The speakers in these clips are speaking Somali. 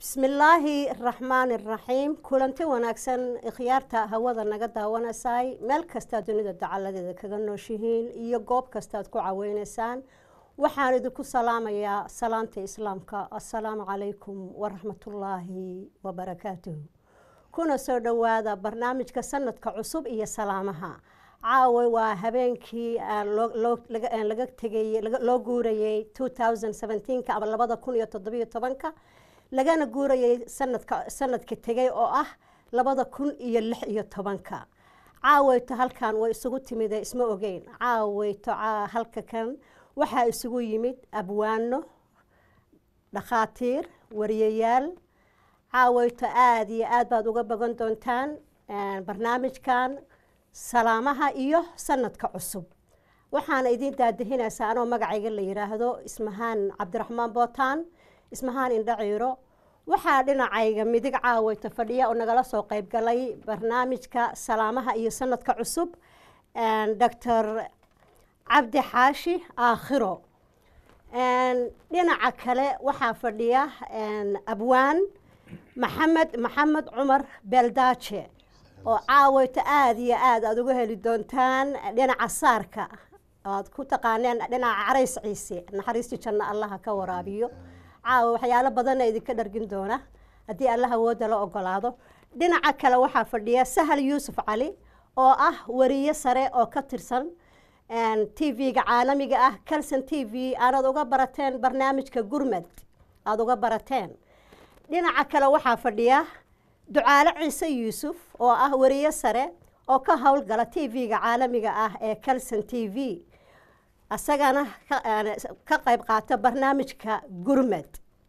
bismillaahi araxmaan araxiim kulanti wanaagsan ikhyaarta hawada naga daawanaysay meel kastaa dunida dacaladeeda kaga nooshihiin iyo goob kastaad ku caweynaysaan waxaan idinku salaamayaa salaanta islaamka assalaamu calaykum waraxmatullaahi wabarakaatuhu kuna soo dhowaada barnaamijka sanadka cusub iyo salaamaha caawa waa habeenkii laga tegay loo guurayay ka ama labada kun iyo toddobiyo tobanka lagana guurayay sanadka sanadka tegay oo ah labada kun iyo lix iyo tobanka caaweyto halkan way isugu timide isma ogeyn caaweyto halka kan waxaa isugu yimid abwaano dhakhaatiir wariyayaal caaweyto aada iyo aad baad uga bogan doontaan barnaamijkan salaamaha iyo sanadka cusub waxaana idiin daadihinaysaa anoo magacayga la yiraahdo ismahaan cabdiraxmaan bootaan ismahaan indhaciiro waxaa dhinacayga midig caaweyto fadhiya oo nagala soo qayb galay barnaamijka salaamaha iyo sanadka cusub doctor cabdi xaashi aakhiro dhinaca kale waxaa fadhiya abwaan maxamed maxamed cumar beeldaaje oo caaweyto aada iyo aada aada uga heli doontaan dhinaca saarka oad ku taqaaneen dhinaca carays ciise naxariistii janno allaha ka waraabiyo caawa waxyaalo badanna idinka dhargin doona haddii allah awoodda la ogolaado dhinaca kale waxaa fadhiya sahal yuusuf cali oo ah wariye sare oo ka tirsan t v-ga caalamiga ah calson t v aanaad uga barateen barnaamijka gurmad aada uga barateen dhinaca kale waxaa fadhiya ducaale ciise yuusuf oo ah wariye sare oo ka howlgala t v-ga caalamiga ah ee calson t v isagana ka qayb qaata barnaamijka gurmad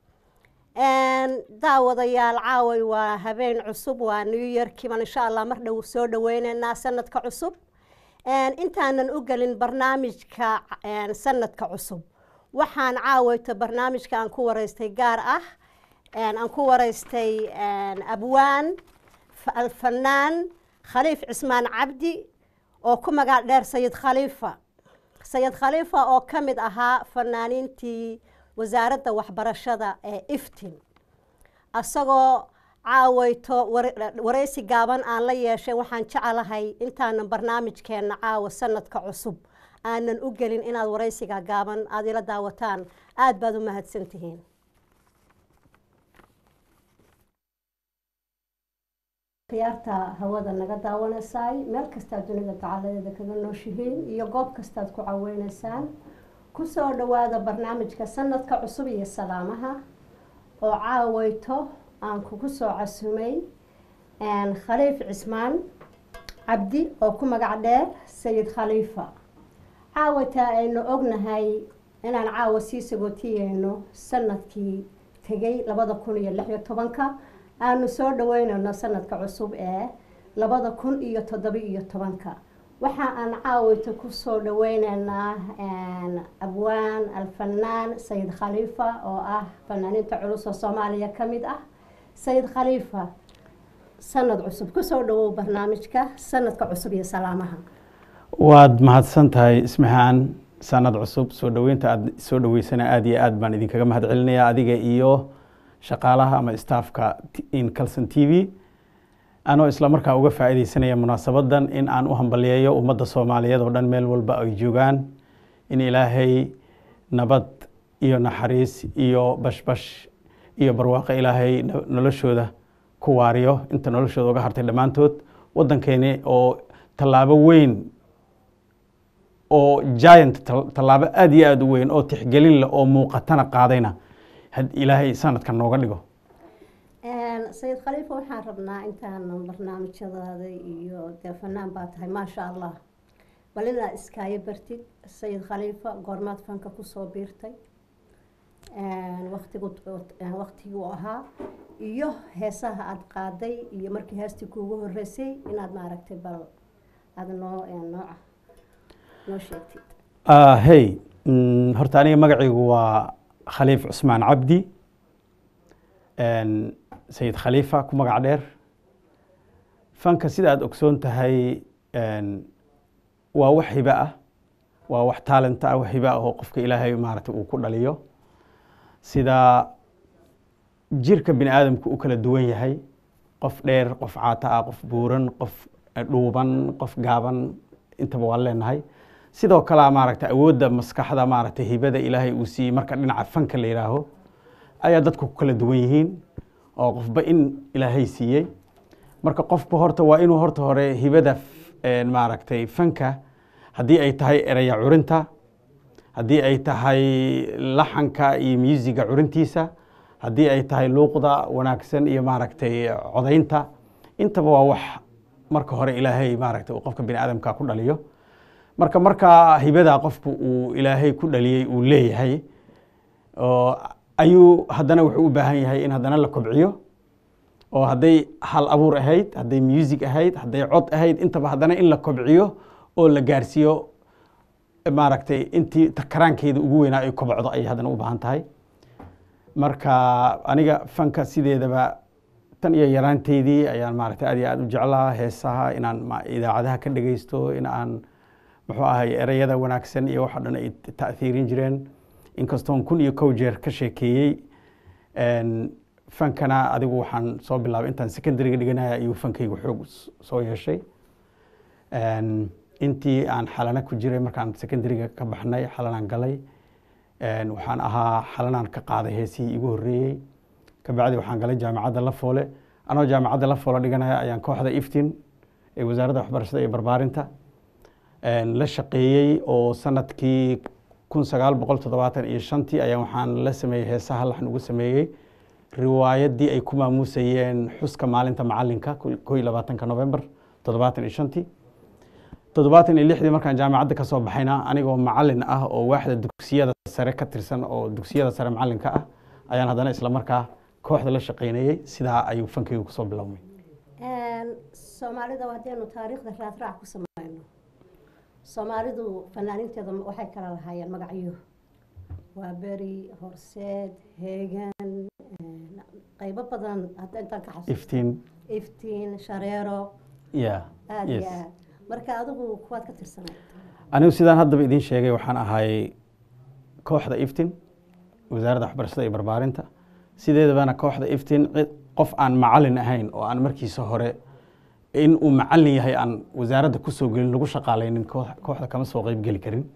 daawadayaal caaway waa habeen cusub waa new yorkiiban insha allah mar dhow soo dhaweyneynaa sanadka cusub intaanan u gelin barnaamijka sanadka cusub waxaan caaweyto barnaamijka aan ku wareystay gaar ah aan ku wareystay abwaan alfanaan khaliif cismaan cabdi oo ku magac dheer sayid khaliifa sayid khaliifa oo ka mid ahaa fanaaniintii wasaaradda waxbarashada ee iftin isagoo caaweyto wareysi gaaban aan la yeeshay waxaan jecelahay intaanan barnaamijkeenna caawa sanadka cusub aanan u gelin inaad wareysiga gaaban aada ila daawataan aada baad u mahadsantihiin khiyaarta hawada naga daawanaysay meel kastaad dunida dacaladeeda kaga nooshihiin iyo goob kastaad ku caweynaysaan kusoo dhawaada barnaamijka sanadka cusub iyo salaamaha oo caaweyto aan kugu soo casumay khaliif cismaan cabdi oo ku magac dheer sayid khaliifa caaweyta aynu ognahay inaan caawa sii sagootiyeyno sanadkii tegay labada kun iyo lix iyo tobanka aanu soo dhaweynayno sanadka cusub ee labada kun iyo toddoba iyo tobanka waxa aan caaweyto kusoo dhaweyneynaa abwaan alfanaan sayid khaliifa oo ah fanaaniinta culus oo soomaaliya ka mid ah sayid khaliifa sanad cusub kusoo dhawow barnaamijka sanadka cusub iyo salaamaha waad mahadsan tahay ismahaan sanad cusub soo dhaweynta aad soo dhaweysana aada iyo aad baan idinkaga mahad celinayaa adiga iyo shaqaalaha ama staffka in calson t v anoo isla markaa uga faa'iideysanaya munaasabadan in aan u hambaliyeeyo ummadda soomaaliyeed oo dhan meel walba ay joogaan in ilaahay nabad iyo naxariis iyo bashbash iyo barwaaqo ilaahay noloshooda ku waariyo inta noloshooda uga hartay dhammaantood waddankeeni oo tallaabo weyn oo giant tallaabo aada iyo aada u weyn oo tixgelin leh oo muuqatana qaadayna ilaahay sanadkan nooga dhigo sayid khaliifa waxaan rabnaa intaanan barnaamijyadaada iyo dee fanaan baa tahay maasha allah bal inaad iskaayo bartid sayid khaliifa goormaad fanka kusoo biirtay watigu waktiguu ahaa iyo heesaha aada qaaday iyo markii heestii kuugu horeysay inaad maaragtay bal aada noo nooca noo sheegtid hey horta aniga magacaygu waa khaliif cusmaan cabdi sayid khaliifa ku magac dheer fanka sida aada ogsoon tahay waa wax hibe ah waa wax taalenta ah wax hibe ah oo qofka ilaahay maaragtay uu ku dhaliyo sida jirka bini aadamku u kala duwan yahay qof dheer qof caata ah qof buuran qof dhuuban qof gaaban intaba waan leenahay sidoo kale maaragtay awoodda maskaxda maaragtay hibada ilaahay uu siiyey marka dhinaca fanka la yidhaaho ayaa dadku ku kala duwan yihiin oo qofba in ilaahay siiyey marka qofku horta waa inuu horta hore hibada maaragtay fanka haddii ay tahay ereya curinta haddii ay tahay laxanka iyo musiga curintiisa haddii ay tahay luuqda wanaagsan iyo maaragtay codaynta intaba waa wax marka hore ilaahay maaragtay uu qofka bini aadamka ku dhaliyo marka markaa hibada qofku uu ilaahay ku dhaliyey uu leeyahay oo ayuu haddana wuxuu u baahan yahay in haddana la kobciyo oo hadday hal abuur ahayd hadday music ahayd hadday cod ahayd intaba haddana in la kobciyo oo la gaarsiiyo maaragtay intii karaankeeda ugu weynaa ay kobcdo ayay haddana u baahan tahay marka aniga fanka sideedaba tan iyo yaraanteydii ayaan maaragtay aad iyo aad u jeclaa heesaha inaan idaacadaha ka dhegeysto in aan muxuu ahay ereyada wanaagsan iyo waxa dhan ay ta'hiirin jireen inkastoon kun iyo kow jeer ka sheekeeyey fankana adigu waxaan soo bilaabay intaan secondaryga dhiganaya ayuu fankaygu xoog soo yeeshay intii aan xalana ku jiray markaan secondaryga ka baxnay xalanaan galay waxaan ahaa xalanaan ka qaaday heesihii igu horreeyey kabacdi waxaan galay jaamacadda lafoole anoo jaamacadda lafoole dhiganaya ayaan kooxda iftin ee wasaaradda waxbarashada iyo barbaarinta la shaqeeyey oo sanadkii kun sagaal boqol toddobaatan iyo shantii ayaan waxaan la sameeyey heesaha laxan ugu sameeyey riwaayaddii ay ku maamuusayeen xuska maalinta macalinka ko iyo labaatanka november toddobaatan iyo shantii toddobaatan iyo lixdii markaan jaamacadda ka soo baxayna anigoo macalin ah oo waaxda dugsiyada sare ka tirsan oo dugsiyada sare macalinka ah ayaan haddana isla markaa kooxda la shaqaynayey sidaa ayuu fankaygu kusoo bilowmay soomaalida haddeenu taariikhda raadraac ku samayno soomaalidu fanaaniinteeda waxay kala lahaayeen magacyo waa beri horseed heegan qaybo badan hadda intaan ka xasuusto iftiin iftiin shareero ya aada iyo yes aad marka adigu kuwaad ka tirsanayd anigu sidaan haddaba idiin sheegay waxaan ahay kooxda iftin wasaaradda waxbarashada iyo barbaarinta sideedabana kooxda iftin cid- qof aan macalin ahayn oo aan markiisa hore in uu macalin yahay aan wasaaradda kusoo gelin lagu shaqaalaynin koox- kooxda kama soo qeyb geli karin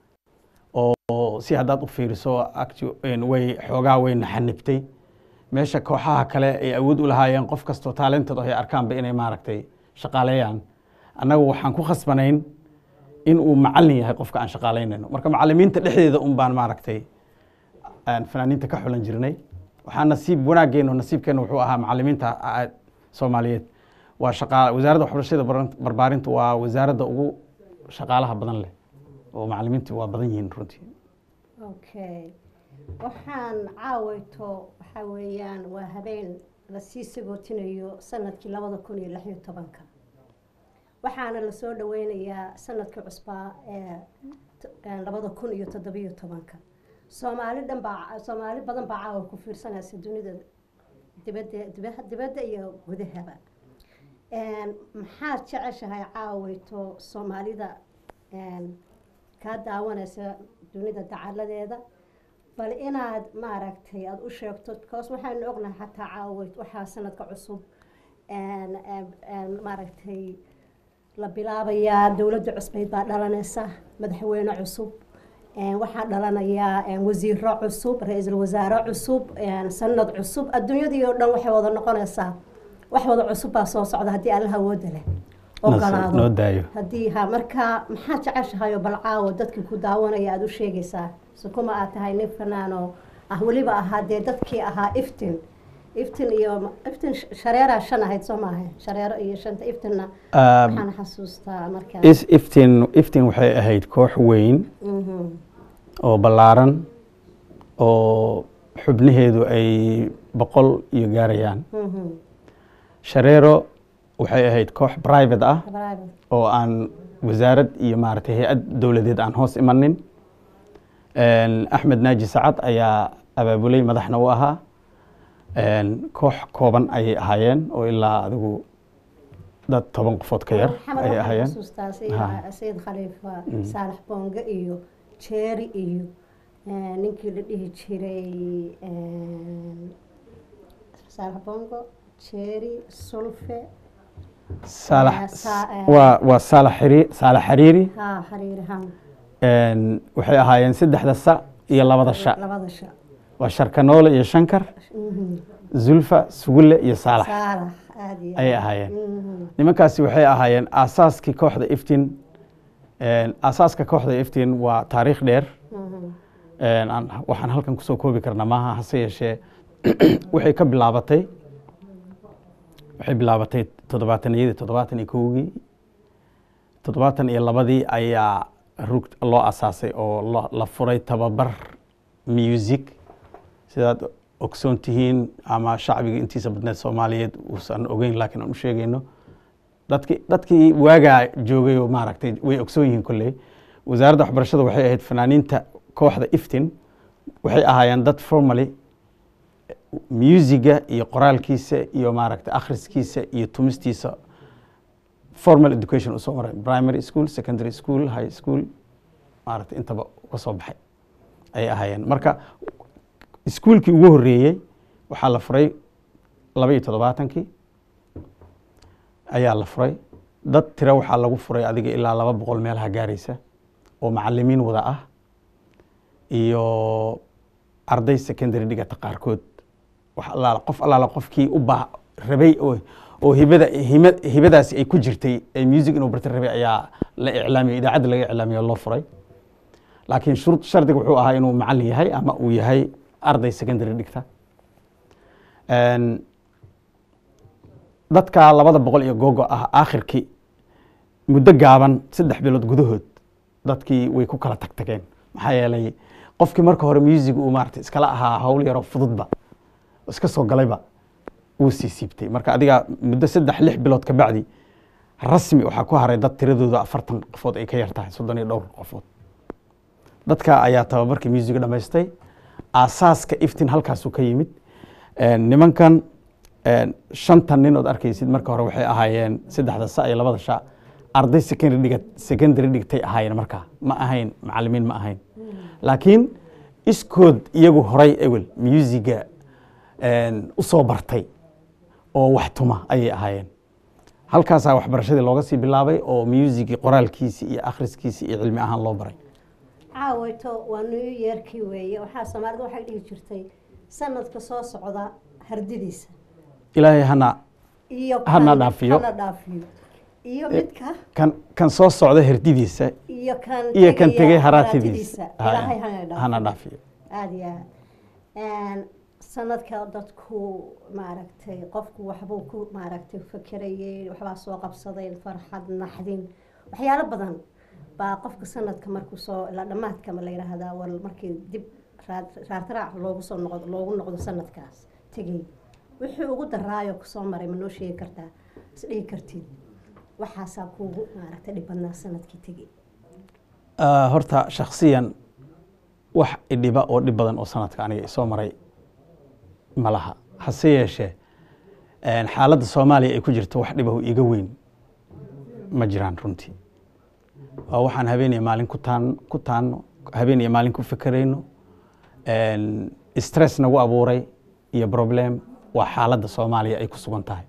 oo si haddaad u fiiriso actu- een way xoogaa way naxanibtay meesha kooxaha kale ay awood u lahaayeen qof kastoo talented oo ay arkaanba inay maaragtay shaqaaleeyaan annagu waxaan ku khasbanayn in uu macalin yahay qofka aan shaqaalaynayno marka macalimiinta dhexdeeda un baan maaragtay aan fanaaniinta ka xulan jirnay waxaa nasiib wanaaggeena oo nasiibkeena wuxuu ahaa macalimiinta ah, soomaaliyeed waa shaqa wasaaradda waxbarashada baran- barbaarintu waa wasaaradda ugu shaqaalaha badan leh oo macalimiintu waa badan yihiin runtii okay waxaan caawayto waxaa weeyaan waa habeen lasii sagootinayo sanadkii labada kun iyo lix iyo tobanka waxaana lasoo dhaweynayaa sanadkii cusbaa ee t- ee labada kun iyo toddobiyo tobanka soomaali dhan baa soomaali badan baa caawa ku fiirsanaysa dunida dibadda diba- dibadda iyo gudahaba Een, maxaad jeceshahay caawayto soomaalida een, kaa daawanaysa dunida dacaladeeda bal inaad maaragtay aada u sheegto kaas waxaanu ognahay xataa caawayt waxaa sanadka cusub een, een, een, maaragtay la bilaabayaa dowladda cusbeyd baa dhalanaysa madaxweyne cusub een, waxaa dhalanayaa een, wasiiro cusub ra-iisul wasaare cusub een, sanad cusub adduunyadii oo dhan waxay wada noqonaysaa wax wada cusub baa soo socda haddii alla awooda leh noo ogolaado daayo haddii ha marka maxaa jeceshahayo bal caawa dadkii ku daawanaya aada u sheegaysaa se kuma aad tahay nin fanaanoo ah weliba ahaa dee dadkii ahaa iftin iftin iyo iftin sh- shareeraa shan ahayd soo maaha shareero iyo shanta iftinna waxaan xasuustaa markaa is iftin iftin waxay ahayd koox weyn Mhm. oo ballaaran oo xubnaheedu ay boqol iyo gaarayaan Mhm. shareero waxay ahayd koox private ah Bravo. oo aan wasaarad iyo maaragtay hay-ad dowladeed aan hoos imanin Een, axmed naaji sacad ayaa abaabulay madaxna u ahaa Een, koox kooban ayay ahaayeen oo ilaa adigu dad toban qofood ka yar Maxamed ayay waxaan ahaayeen xasuustaa sayid Ha. sayid khaliifa Mm. saalax boonge iyo jeeri iyo eh, ninkii la dhihi jiray eh, saalax bongo jeeri sulfe saalax Sa- eh. waa waa saalax xiri saalax xariiri haa xariiri haan Een, waxay ahaayeen saddexda sa iyo labada sha labada sha waa sharkanoole iyo shankar Mhm. zulfa sugulle iyo saalax saalax aada iyo ayay aad. ahaayeen Mhm. nimankaasi waxay ahaayeen aasaaskii kooxda iftiin Een, aasaaska kooxda iftiin waa taariikh dheer Mhm. Een, aan- waxaan halkan kusoo koobi karnaa maaha hase yeeshee waxay ka bilaabatay waxay bilaabatay toddobaataniyadii toddobaatan iyo kowgii toddobaatan iyo labadii ayaa rug loo asaasay oo lo- la furay tababar music sidaad ogsoon tihiin ama shacbiga intiisa badneed soomaaliyeed uusan ogeyn laakiin aan u sheegayno dadki dadkii waagaa joogay oo maaragtay way ogsoon yihiin kolley wasaaradda waxbarashada waxay ahayd fanaaniinta kooxda iftin waxay ahaayeen dad formally musiga iyo qoraalkiisa iyo maaragtay akhriskiisa iyo tumistiisa formal education usoo maray primary school secondary school high school maaragtay intaba uga soo baxay ayay ahaayeen marka iskuulkii ugu horreeyey waxaa la furay laba iyo toddobaatankii ayaa la furay dad tira waxaa lagu furay adiga ilaa laba boqol meelaha gaaraysa oo macalimiin wada ah iyo arday secondary dhigata qaarkood wax allaala qof allaala qofkii u baa rabay oo oo hibada hima hibadaasi ay ku jirtay ee music inuu barta rabay ayaa la iclaamiyay idaacadda laga iclaamiyo loo furay laakiin shurud shardiga wuxuu ahaa inuu macallin yahay ama uu yahay arday secondary dhigta Een, dadka labada boqol iyo googo ah aakhirkii muddo gaaban saddex bilood gudahood dadkii way ku kala tagtageen maxaa yeelay qofkii marka hore music uu maarata iskala ahaa hawl yaroo fududba iska soo galayba wuu sii siibtay marka adiga muddo saddex lix bilood ka bacdi rasmi waxaa ku haray dad tiradooda afartan qofood ay ka yar tahay soddon iyo dhowr qofood dadka ayaa tababarkii music dhamaystay aasaaska iftin halkaasuu ka yimid Een, nimankan een, shantan nin ood arkaysid marka hore waxay ahaayeen saddexda sa iyo labada sha arday secondary dhiga secondary dhigtay ahaayeen markaa ma ahayn macalimiin ma ahayn laakiin iskood iyagu horay ewel musiga een, u soo bartay oo wax tuma ayay ahaayeen halkaasaa waxbarashadii looga sii bilaabay oo musigi qoraalkiisi iyo akhriskiisi iyo cilmi ahaan loo baray caawayto waa new yearkii weeye waxaa soomaalida waxay dhihi jirtay sanadka soo socda hardidiisa ilaahay hana iyo Hana kan- dhaafiyo. hana dhaafiyo iyo midka kan kan soo socda herdidiisa iyo kan iyo kan tegaya tegay haraatidiisa ilaahay hana dhaafiyo hana dhaafiyo aada iyo aad sanadka dadku maaragtay qofku waxbuu ku maaragtay fakerayay waxbaa soo qabsaday farxad naxdin waxyaalo badan baa qofka sanadka markuu soo ilaa dhammaadka ma la yidhaahdaa war markii dib raad- raartaraac loogu soo noqdo loogu noqdo sanadkaas tegay wixii ugu daraayo kusoo maray ma noo sheegi kartaa isdhihi kartid waxaasaa kuugu maaragtay dhib badnaa sanadkii tegay Ah, horta shakhsiyan wax idhiba oo dhib badan oo sanadka aniga isoo maray ma laha hase yeeshee een, xaaladda soomaaliya ay ku jirto wax dhibahu iga weyn ma jiraan runtii waa waxaan habeen iyo maalin ku taan ku taanno habeen iyo maalin ku fekerayno een, stress nagu abuuray iyo problem waa xaaladda soomaaliya ay ku sugan tahay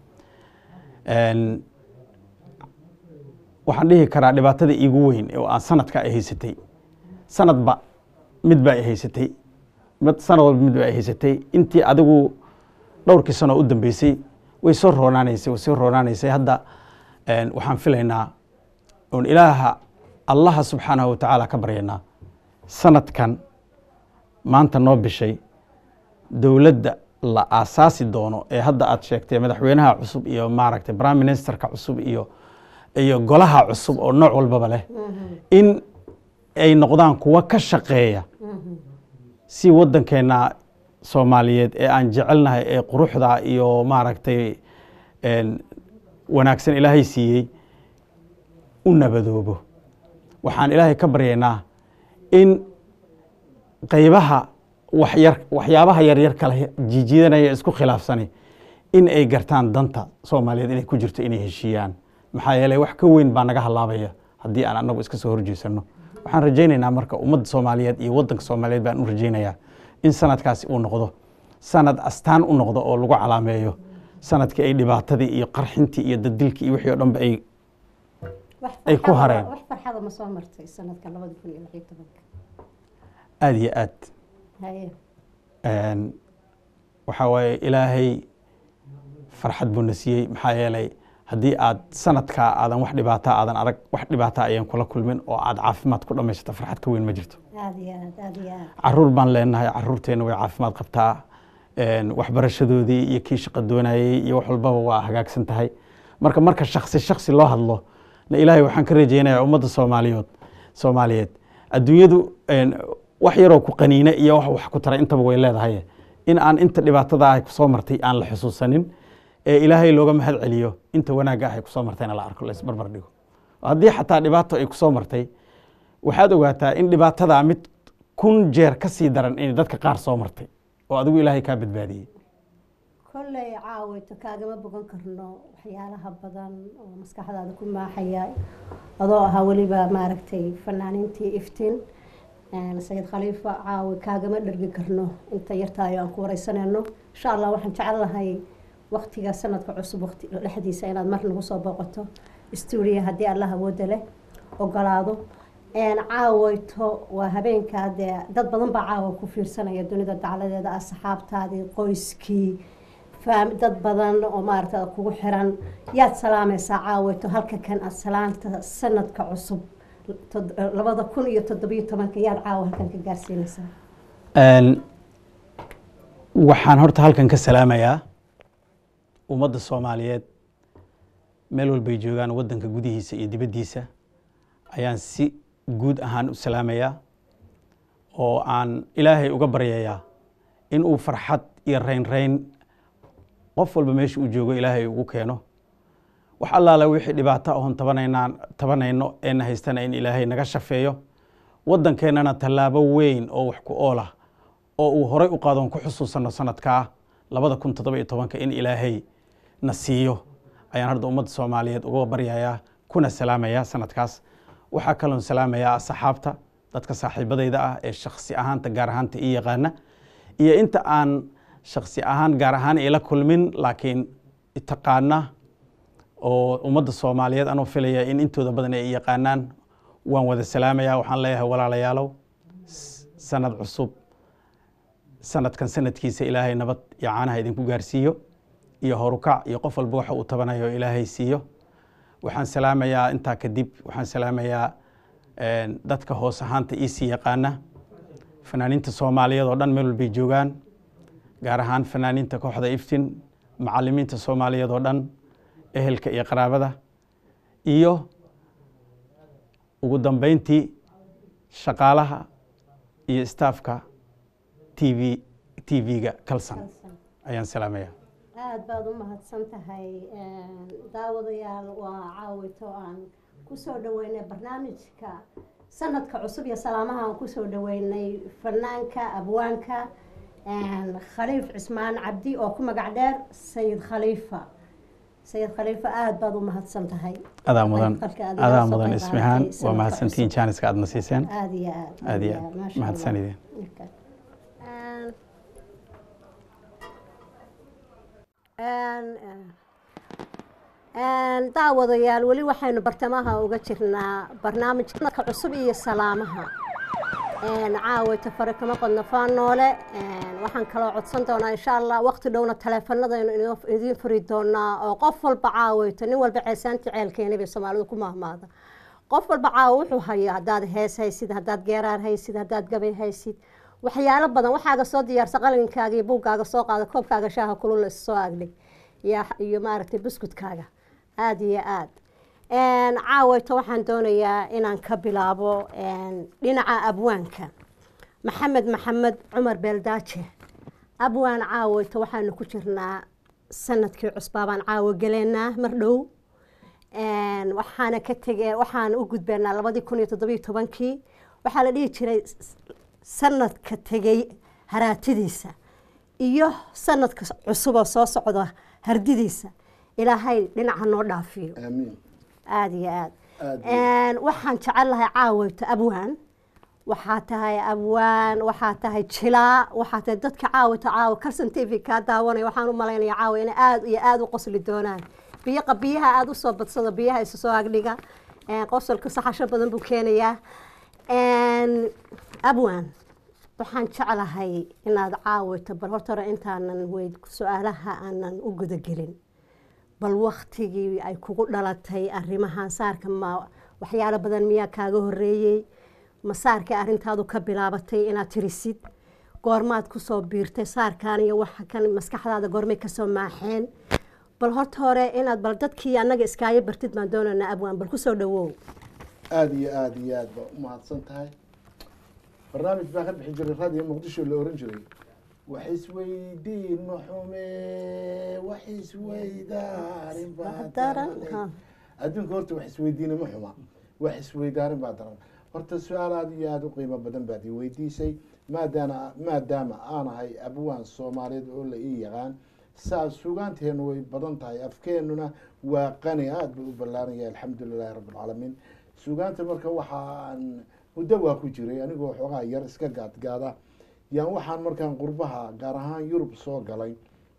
Een, waxaan dhihi karaa dhibaatada iigu weyn oo aan sanadka ay haysatay sanadba midba ay haysatay mid sanad walba midba ay haysatay intii adigu dhowrkii sano u dambeysay way soo roonaanaysay way soo roonaanaysay hadda een, waxaan filaynaa oon ilaaha allaha subxaanahu watacaala ka baryaynaa sanadkan maanta noo bishay dowladda la aasaasi doono ee hadda aad sheegtay madaxweynaha cusub iyo maaragtay prime ministerka cusub iyo iyo golaha cusub oo nooc walbaba leh in ay noqdaan kuwa ka shaqeeya si waddankeena soomaaliyeed ee aan jecelnahay ee quruxda iyo maaragtay een, wanaagsan ilaahay siiyey u nabadoobo waxaan ilaahay ka baryaynaa in qaybaha waxyar waxyaabaha yaryar kala jiijiidanaya isku khilaafsani in ay gartaan danta soomaaliyeed inay ku jirto inay heshiiyaan maxaa yeelay wax ka weyn baa naga halaabaya haddii aan anagu iska soo horjeesano waxaan rajaynaynaa marka ummadda soomaaliyeed iyo waddanka soomaaliyeed baan u rajaynayaa in sanadkaasi uu noqdo sanad astaan u noqdo oo lagu calaameeyo sanadkii ay dhibaatadii iyo qarxintii iyo dadilkii iyo wixii oo dhanba ay wax ay ku farxada- hareen. wax farxada ma soo martay sanadka labada kun iyo lix iyo tobanka aada iyo aad haye Een, waxaa waaye ilaahay farxad buu na siiyey maxaa yeelay haddii aad sanadkaa aadan wax dhibaata aadan arag wax dhibaata ayaan kula kulmin oo aad caafimaad ku dhammaysato farxad ka weyn ma jirto aada iyo aad aada iyo aad caruur baan leenahay caruurteena way caafimaad qabtaa Een, waxbarashadoodii iyo kii shaqo doonayey iyo wax walbaba waa hagaagsan tahay marka marka shaksi shaksi loo hadlo na ilaahay waxaan ka rajeynayaa ummadda soomaaliyood soomaaliyeed adduunyadu een, wax yaroo ku qaniina iyo wax wax ku tara intaba way leedahay in aan inta dhibaatada ah kusoo martay aan la xusuusanin ee ilaahay looga mahad celiyo inta wanaagga ah ay kusoo martayna la arko la isbarbar dhigo haddii xataa dhibaato ay kusoo martay waxaad ogaataa in dhibaatadaa mid kun jeer ka sii daran inay dadka qaar soo martay oo adigu ilaahay kaa badbaadiyey kolley caawayto kaagama bogan karno waxyaalaha badan oo maskaxdaada ku maaxaya adoo ahaa weliba maaragtay fanaaniintii iftiin een, sayid khaliifa caawi kaagama dhergi karno inta yartaayo aan ku wareysanayno insha allah waxaan jecel lahay waktiga sanadka cusub waqti dhexdiisa inaad mar nagu soo booqato stuudiya haddii allah awooda leh ogolaado een, caawayto waa habeenkaa dee dad badan baa caawa ku fiirsanaya dunida dacladeeda asxaabtaadii qoyskii faam dad badan oo maaragta kugu xiran yaad salaamaysaa caawayto halka kan aad salaanta sanadka cusub tod- labada kun iyo toddobiyo tobanka yaad caawa halkan ka gaarsiinaysaa Een, waxaan horta halkan ka salaamayaa ummadda soomaaliyeed meel walbay joogaan waddanka gudihiisa iyo dibaddiisa ayaan si guud ahaan u salaamayaa oo aan ilaahay uga baryayaa in uu farxad iyo raynrayn qof walba meesha uu joogo ilaahay ugu keeno wax allaale wixii dhibaato ahoon tabanaynaan tabanayno eena haystana in ilaahay naga shafeeyo waddankeennana tallaabo weyn oo wax ku ool ah oo uu horay u qaadoon ku xusuusanno sanadkaa labada kun toddoba iyo tobanka in ilaahay na siiyo ayaan hadda ummadda soomaaliyeed uga baryayaa kuna salaamayaa sanadkaas waxaa kaloon salaamayaa asxaabta dadka saaxiibadayda ah ee shakhsi ahaanta gaar ahaanta ii yaqaana iyo inta aan shakhsi ahaan gaar ahaan ila kulmin laakiin taqaana oo ummadda soomaaliyeed anoo filaya in intooda badan ay yaqaanaan waan wada salaamayaa waxaan leeyahay walaalayaalow s- sanad cusub sanadkan sanadkiisa ilaahay nabad iyo caanaha idinku gaarsiiyo iyo horukac iyo qof walba waxa uu tabanayo oo ilaahay siiyo waxaan salaamayaa intaa kadib waxaan salaamayaa een, dadka hoos ahaanta iisii yaqaana fanaaniinta soomaaliyeed oo dhan meel walbay joogaan gaar ahaan fanaaniinta kooxda iftin macalimiinta soomaaliyeed oo dhan ehelka iyo qaraabada iyo ugu dambeyntii shaqaalaha iyo staafka t v t v-ga kalsan ayaan salaamaya aada baad u mahadsan tahay daawadayaal waa caawito aan kusoo dhaweynay barnaamijka sanadka cusub iyo salaamaha aan kusoo dhaweynay fanaanka abwaanka khaliif cismaan cabdi oo ku magac dheer sayid khaliifa sayid khaliifa aada baad u mahadsan tahay adaa mudan Qaybgalka aad adaa iga soo mudan qayb ismihaan qaadatay waa sanadka mahadsantihiin jaaniska aad na siiseen aada iyo aad aad iyo aad maasha mahadsan Allah. idin Okay. And- and, uh, and daawadayaal weli waxaynu bartamaha uga jirnaa barnaamijka sanadka cusub iyo salaamaha Een, caawayta fare kama qodno faan noole Een, waxaan kaloo codsan doonaa insha allah waqti dhowna taleefanadaynu inoo- idiin furi doonaa oo qof walba caawayto nin walba ceesaanta ceelkeena bay soomaalidu ku mahmaada qof walba caawa wuxuu hayaa haddaad hees haysid haddaad geeraar haysid haddaad gabay haysid waxyaalo badan waxaaga soo diyaarsa qalinkaaga iyo buuggaaga soo qaada koobkaaga shaaha kulul is soo agdhig iyo iyo maaragtay buskudkaaga aada iyo aad Een, caawayto waxaan doonayaa inaan ka bilaabo een, dhinaca abwaanka maxamed maxamed cumar beeldaaje abwaan caawayto waxaanu ku jirnaa sanadkii cusbaabaan caawo geleynaa mar dhow Een, waxaana ka tege waxaan u gudbeynaa labadii kun iyo toddobiyo tobankii waxaa la dhihi jiray s- sanadka tegey haraatidiisa iyo sanadka cusub oo soo socda hardidiisa ilaahay dhinaca noo dhaafiyo aamiin aada iyo aad Aad iyo Een, waxaan jecel lahay caawayto abwaan waxaa tahay abwaan waxaa tahay jilaa waxaa tahay dadka caawita caawa kalson t v kaa daawanaya waxaan u malaynaya caawa inay aada iyo aada u qosli doonaan biyaqa biyaha aada usoo badsado biyaha isu soo agdhiga qosolka saxasho badan buu keenayaa abwan waxaan jeclahay inaad caawito bal horta hore intaanan weyd su-aalaha aanan u gudagelin bal waktigii ay kugu dhalatay arrimahan saarka ma waxyaalo badan miyaa kaaga horeeyey masaarkii arrintaadu ka bilaabatay inaad tirisid goormaad kusoo biirtay saarkan iyo waxa kan maskaxdaada goormay kasoo maaxeen bal horta hore inaad bal dadkii annaga iskaayo bartid baan doonaynaa abwaan bal kusoo dhawow aada iyo aada iyo aada baa u mahadsan tahay barnaamij baa ka bixi jiray raadiyo muqdisho la oran jiray wax isweydiin maxume wax isweydaarin baa daran adduunka horta wax isweydiina ma xuma wax isweydaarin baa daran horta su-aal aada iyo aada u qiimo badan baad i weydiisay maadaana maadaama aanahay abwaan soomaaliyeed oo la ii yaqaan saa sugaanteenu way badan tahay afkeenuna waa qani aada buu u ballaaranya alxamdulilahi rabbilcaalamiin sugaanta marka waxaan muddo waa ku jiray anigoo xoogaa yar iska gaadgaada yaan waxaan markaan qurbaha gaar ahaan yurub soo galay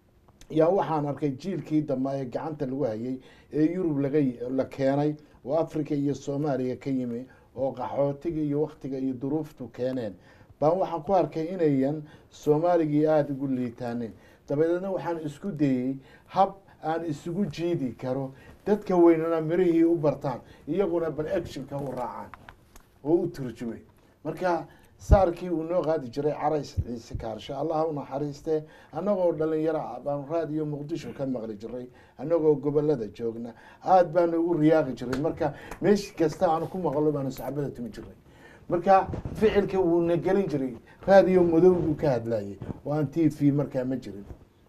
yaan waxaan arkay jiilkii dambe ee gacanta lagu hayay ee yurub laga la keenay oo africa iyo soomaaliya ka yimi oo qaxootiga iyo waktiga iyo duruuftu keeneen baan waxaan ku arkay inayan soomaaligii aada ugu liitaanin dabadeedna waxaan isku dayey hab aan isugu jiidi karo dadka weynana mirihii u bartaan iyaguna bal actionka u raacaan oo u turjumay marka saarkii uu noo qaadi jiray carays ciise kaarshe allah u naxariistee annagoo dhalinyaro ah baan raadiyo muqdisho ka maqli jiray annagoo gobolada joogna aada baanu ugu riyaaqi jiray marka meeshi kasta aanu ku maqlo baanu saxabada tumi jiray marka ficilka wuuna gelin jiray raadiyo madow buu ka hadlayay oo aan t v markaa ma jirin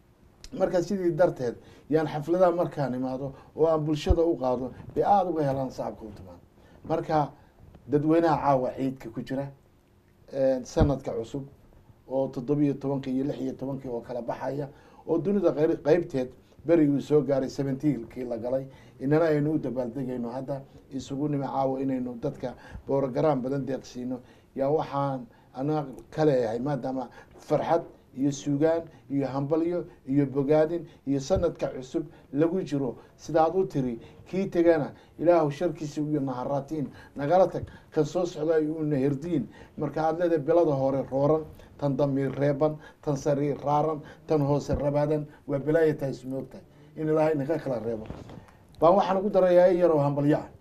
marka sidii darteed yaan xafladaha markaan imaado oo aan bulshada u qaado bay aada uga helaan sacabka u timaan marka dadweynaha caawa ciidka ku jira sanadka cusub oo toddobiyo tobankii iyo lix iyo tobankii oo kala baxaya oo dunida qeybteed beriguu soo gaaray seventiilkii la galay inana aynu u dabaaldegayno hadda isugu nimi caawa inaynu dadka boorogaraam badan deeqsiino yaa waxaan ana ka leeyahay maadaama farxad iyo suugaan iyo hambalyo iyo bogaadin iyo sanadka cusub lagu jiro sidaad u tiri kii tegana ilaahu sharkiisa iyo naharaatiin nagala tag kan soo socday uuna herdiin marka aad leedahay belada hore rooran tan damiir reeban tan sariir raaran tan hoose rabaadan waa belaaya tahay ismoogtahay in ilaahay naga kala reebo baan waxaan ugu darayaa in yaroo hambalyo ah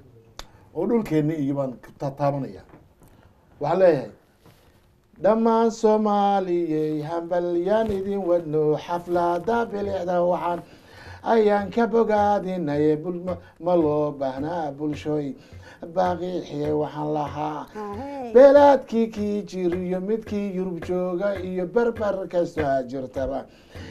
oo dhulkeenni iyo baan tataabanaya waxaan leeyahay dhammaan soomaaliyey hambalyaan idin wadno xaflada bilicda waxaan ayaan ka bogaadinaye ma loo baahnaa bulshooy baaqiixiye waxaan lahaa beelaadkii kii jiriyo midkii yurub jooga iyo berber kastoo jirtaba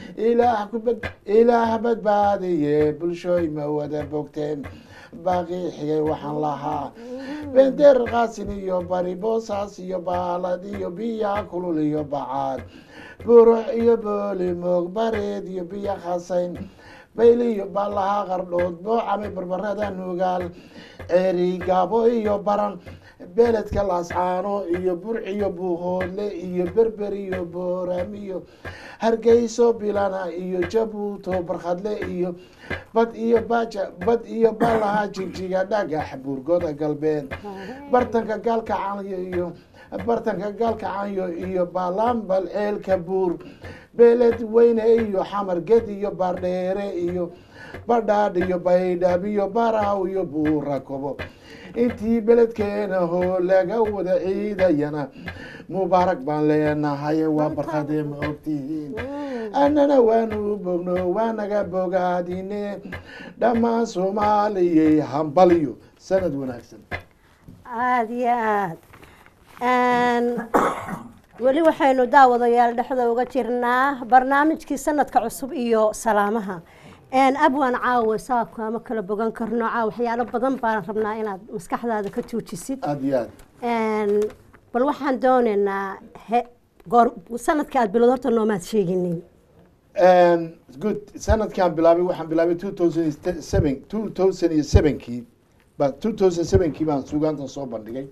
ilaah badbaadiye bulshooy ma wada bogteen baaqiixiyey waxaan lahaa bender qaasin iyo bari boosaas iyo baalad iyo biya kulul iyo bacaad buruc iyo booli moog bareed iyo biyo khasayn bayliyo baalahaa qardhood boocame barbarada nugaal ceeri gaabo iyo baran beledka laascaano iyo burciyo buuhoodle iyo berber iyo booramiyo hargeyso bilana iyo jabuuto barkhadle iyo bad iyo baja bad iyo baalaha jigjiga dhagax buurgoda galbeed bartanka gaalka canyo iyo bartanka gaalka canyo iyo baalambal ceelka buur beeled weyne iyo xamar ged iyo baardheere iyo badhaadh iyo baydhab iyo baraw iyo buura kobo intii beledkeena hoo laga wada ciidayana mubaarak baan leenahay waa barkadee ma ogtihiin annana waanu bogno waanaga bogaadine dhammaan soomaaliyey hambalyo sanad wanaagsan aada iyo aad weli waxaynu daawadayaal dhexda uga jirnaa barnaamijkii sanadka cusub iyo salaamaha abwaan caawa saabka ama kala bogan karno caawa waxyaalo badan baan rabnaa inaad maskaxdaada ka tuujisid aada iyo aad bal waxaan doonaynaa goor sanadka aad bilood horta noomaad sheeginin good sanadkaan bilaabay waxaan bilaabay two thousand seven two thousand iyo sevenkii ba two thousand sevenkii baan sugaantan soo bandhigay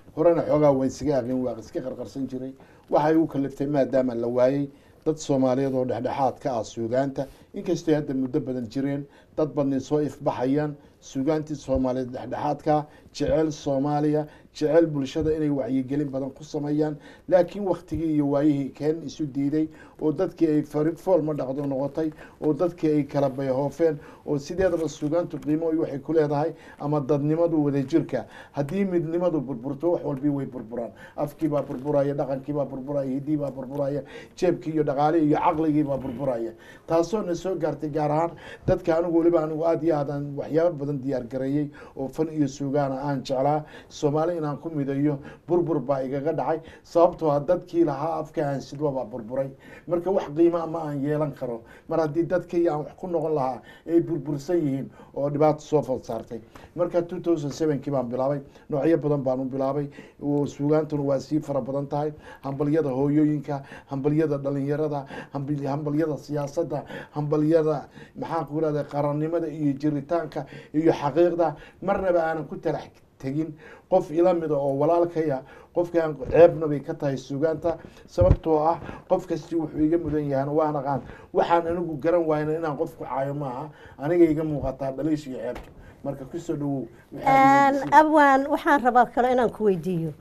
horena xoogaa waan isaga aqin waa iska qarqarsan jiray waxay u kaliftay maadaama la waayey dad soomaaliyeed oo dhexdhexaad ka ah suugaanta inkastay hadda muddo badan jireen dad badni soo ifbaxayaan suugaantii soomaaliyeed dhexdhexaadka jecel soomaaliya jecel bulshada inay wacyigelin badan ku sameeyaan laakiin waktigii iyo waayihii keen isu diiday oo dadkii ay fari foolma dhaqdo noqotay oo dadkii ay kala bayhoofeen oo sideedaba suugaantu qiimo waxay ku leedahay ama dadnimadu wadajirka haddii midnimadu burburto wax walbii way burburaan afkiibaa burburaya dhaqankiibaa burburaya hidiibaa burburaya jeebkii iyo dhaqaalii iyo caqligiibaa burburaya taasoo na soo gaartay gaar ahaan dadka anigu weliba anigu aada iyo aadaan waxyaabo badan diyaar gareeyey oo fan iyo suugaana aan jeclaa soomaali inaan ku midayo burbur baa igaga dhacay sababtoo ah dadkii lahaa afka aan sidwa baa burburay marka wax qiimaa ma aan yeelan karo mar haddii dadkii aan wax ku noqon lahaa ay burbursan yihiin oo dhibaato soo fal saartay marka two thousand sevenkii baan bilaabay noocyo badan baan u bilaabay oo suugaantuna waa sii fara badan tahay hambalyada hooyooyinka hambalyada dhalinyarada hambil- hambalyada siyaasadda hambalyada maxaan ku irahda qarannimada iyo jiritaanka iyo xaqiiqda marnaba aanan ku talax tegin qof ila mida oo walaalkaya qofkaan ceebna bay ka tahay suugaanta sababtoo ah qof kasti wuxuu iga mudan yahan waan aqaan waxaan anigu garan waayna inaan qofku caayo maaha aniga iga muuqataa dhaliish iyo ceebta marka kusoo dhawow waxaan weydiisay- abwaan waxaan rabaa kale inaan ku weydiiyo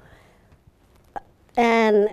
Een,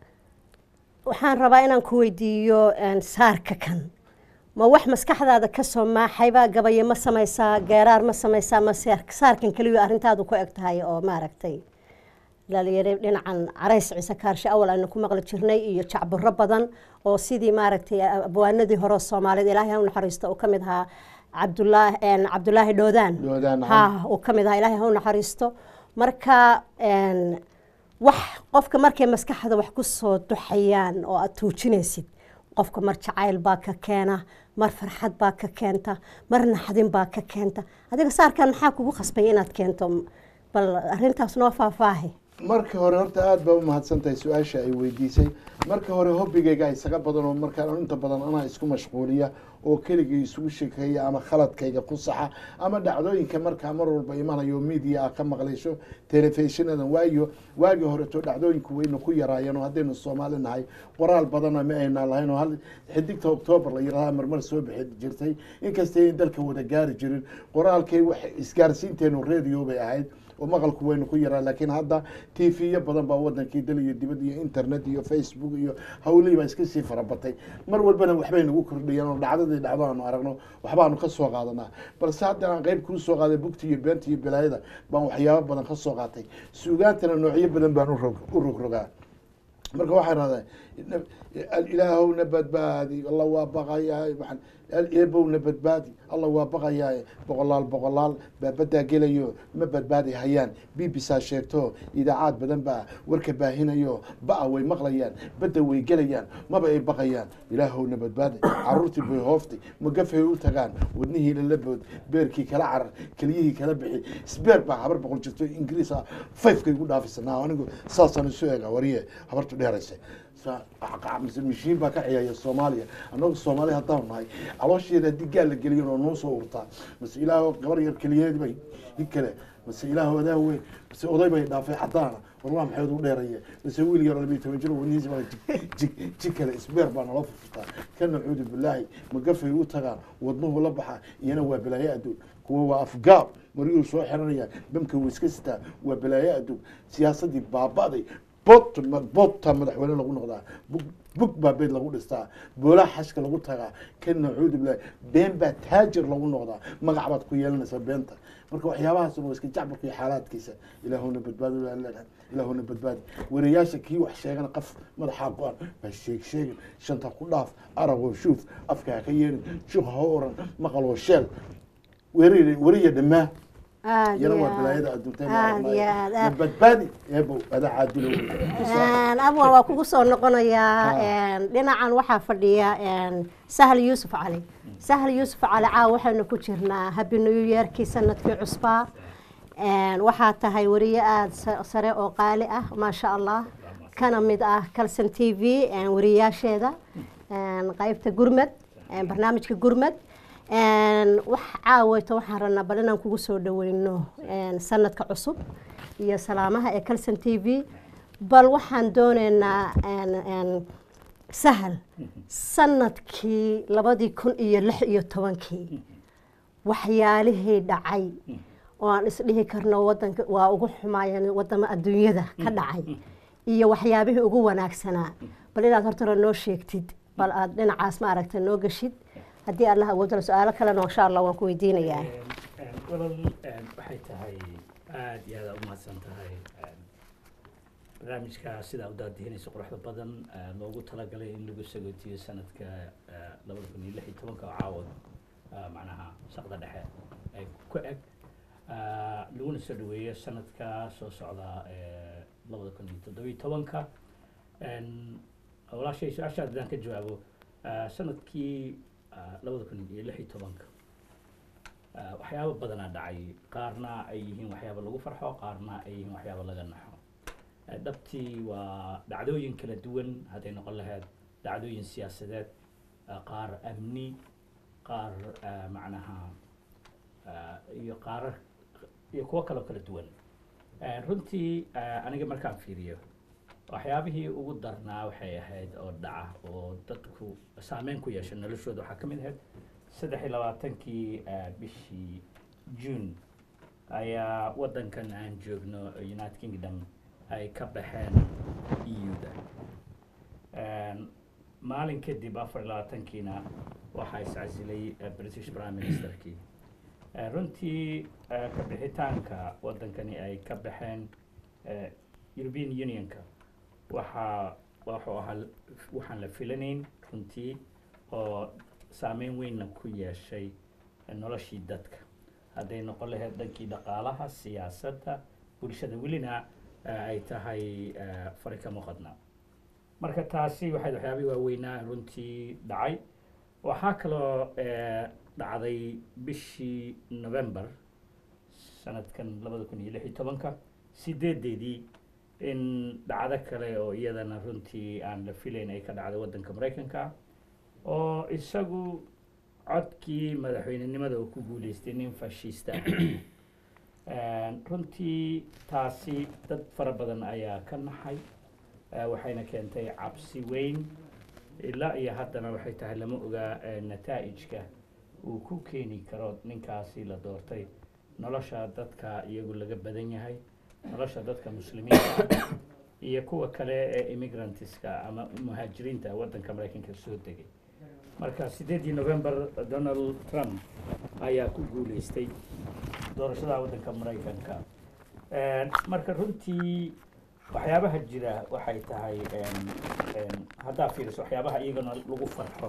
waxaan rabaa inaan ku weydiiyo een, saarka kan ma wax maskaxdaada ka soo maaxaybaa gabayo ma samaysaa geeraar ma samaysaa ma saar- saarkan keliya arrintaadu ku eg tahay oo maaragtay dhalinyaro dhinacan carays ciise kaarshe awal aynu ku maqli jirnay iyo jacburo badan oo sidii maaragtay abwaanadii hore oo soomaaliyeed ilaahay ha u naxariisto uu ka mid ahaa cabdulaahi een, cabdulaahi dhoodaan Dhoodaan, ha uu ka mid ahaa ilaahay ha u naxariisto marka een, wax qofka markay maskaxda wax ku soo duxayaan oo aad tuujinaysid qofka mar jacayl baa ka keena mar farxad baa ka keenta mar naxdin baa ka keenta adiga saarkan maxaa kugu khasbay inaad keento bal arrintaas noo faahfaahi marka hore horta aada baa umahadsan tahay su-aasha ay weydiisay marka hore hobbigayga isaga badan oo markaan inta badan anaa isku mashquuliya oo keligay isugu sheekeeya ama khaladkayga ku saxa ama dhacdooyinka markaa mar walba imanayo media ah ka maqlayso telefishinadan waayo waagii horeto dhacdooyinku waynu ku yaraayeen oo haddaynu soomaali nahay qoraal badana ma aynaan lahayn oo hal xidigta octoobar la yiraahdaa marmar soo bixi jirtay inkastay in dalka wada gaari jirin qoraalkay wax isgaarsiinteenu radio bay ahayd oo maqalku waynu ku yaraa laakiin hadda t v-yo badan baa wadankii dal iyo dibad iyo internet iyo facebook iyo hawlihii baa iska sii farabatay mar walbana waxbay nagu kordhiyeen oo dhacdadii dhacdo aanu aragno waxbaanu ka soo qaadanaa balse hadda aan qeyb kuu soo qaaday bugta iyo beenta iyo balaayada baan waxyaabo badan ka soo qaatay suugaantana noocyo badan baan u rog- u rogrogaa marka waxaan rahdaa ilaahowna badbaadi alla waa baqayaa waxaan eebowna badbaadi alla waa baqayaa boqolaal boqolaal baa baddaa gelayo ma badbaadi hayaan bbsaa sheegto idaacaad badan baa warka baahinayo ba-a way maqlayaan badda way gelayaan maba ay baqayaan ilaahowna badbaadi caruurtii bay hooftay magafay u tagaan wadnihii lalabood beerkii kala carar keliyihii kala bixi sbeer baa habar boqol jirto ingiriis ah fifekay gu dhaafisana anigu saasaan isu eega wariye habartu dheeraysa mise mishiin baa ka ciyaaya soomaaliya annagu soomaali haddaan nahay caloosheeda haddii gaal la geliyan oo noo soo urtaa mase ilaah gabar yar keliyeed bay i kale mase ilaah odaa weyn mase oday bay dhaafay cadaana war waa maxayd u dheeraya mase wiil yar oo labiyo toban jir oo wadnihiisa baa jig jig jig kale isbeer baa nala furfurtaa ka nacuudu bilaahi magafay u tagaan wadnuhu la baxa iyana waa balaayo adduun kuwa waa afgaab mariyuu soo xiranaya bamka wuu iska sitaa waa balaayo adduun siyaasadii baaba'day bot botta madaxweyne lagu noqdaa bug bug baa beed lagu dhistaa boolaha xashka lagu tagaa ka nacuudu bilahi been baa taajir lagu noqdaa magac baad ku yeelanaysaa beenta marka waxyaabahaas waa iska jacbarka iyo xaalaadkiisa ilaahuna badbaadi baan leenahay ilaahuna badbaadi wariyaasha kii wax sheegana qaf madaxaa go-an ha sheeg sheegin shanta ku dhaaf aragoo shuuf afka ha ka yeelin shuq ha oran maqaloo sheel weri weriya dhammaa aad yana iyo waa aad. balaayada adduuntay aad iyo aad, aad. badbaadi eebow adaa caadilo Een, abwan waa kugu soo noqonayaa een, dhinacan waxaa fadhiya een, sahal yuusuf cali sahal yuusuf cali caaw waxaynu ku jirnaa happy new yearkii sanadkii cusbaa Een, waxaa tahay wariye aada sa- sare oo qaali ah maasha allah kana mid ah calson t v een, wariyaasheeda een, qaybta gurmad een, barnaamijka gurmad Een, wax caawayto waxaan rabnaa bal inaan kugu soo dhaweyno een, sanadka cusub iyo salaamaha ee calson t v bal waxaan doonaynaa een- een, sahal sanadkii labadii kun iyo lix iyo tobankii waxyaalihii dhacay oo aan isdhihi karno wadanka waa ugu xumaayeen wadama adduunyada ka dhacay iyo waxyaabihii ugu wanaagsanaa bal inaad hortara noo sheegtid bal aad dhinacaas ma aragta noo geshid haddii allah awoodala su-aalo kalena insha allah waan ku weydiinayaa walal waxay tahay aada iyo aada u mahadsan tahay barnaamijka sidaa u daadihinaysa quruxda badan eh, loogu talagalay in lagu sagootiyo sanadka eh, labada kun iyo lix iyo tobanka oo caawad eh, macnaha shaqda dhexe ay ku eg Ah, laguna soo dhaweeyo sanadka soo socda eh, labada kun iyo toddoba iyo tobanka En, walaashay su-aashaad haddaan ka jawaabo ah, sanadkii ah, labada kun iyo lix iyo tobanka Ah, waxyaabo badanaa dhacay qaarna ay yihiin waxyaabo lagu farxo qaarna ay yihiin waxyaabo laga naxo Eh, dhabtii waa dhacdooyin kala duwan hadday noqon lahayd dhacdooyin siyaasadeed ah, qaar amni qaar ah, macnaha ah, iyo qaarar iyo kuwo kaloo kala duwan Eh, runtii ah, aniga markaan fiiriyo waxyaabihii ugu darnaa waxay ahayd oo dhaca oo dadku saameyn ku yeesha noloshooda waxaa ka mid ahayd saddex iyo labaatankii ah, bishii june ayaa waddankan aan joogno united kingdom ay ka baxeen eu-da maalin kadib afar iyo labaatankiina waxaa iscasilay eh, british prime ministerkii Eh, runtii eh, ka bixitaanka waddankani ay ka baxeen eh, european unionka waxaa wuxuu ahaa waxaan la filanayn runtii oo saameyn weynna ku yeeshay eh, noloshii dadka hadday noqon lahayd dhankii dhaqaalaha siyaasadda bulshada welina eh, ay tahay eh, fari ka muuqadna marka taasi waxay waxyaabihii waaweynaa runtii dhacay waxaa kaloo eh, dhacday bishii november sanadkan labada kun iyo lix iyo tobanka sideedeedii in dhacdo kale oo iyadana runtii aan la filayn ay ka dhacday waddanka maraykanka oo isagu codkii madaxweynenimada uu ku guuleystay nin fashiista ah runtii taasi dad fara badan ayaa ka naxay Eh, waxayna keentay cabsi weyn ilaa iyo haddana waxay tahay lama ogaa eh, nataa'ijka uu ku keeni karo ninkaasi la doortay nolosha dadka iyagu laga badan yahay nolosha dadka muslimiinta ah iyo kuwa kale ee immigrantiska ama muhaajiriinta waddanka maraykanka soo degay marka sideedii november donald trump ayaa ku guuleystay doorashada waddanka maraykanka Eh, marka runtii waxyaabaha jira waxay tahay em, em, haddaa fiiriso waxyaabaha iyagana lagu farxo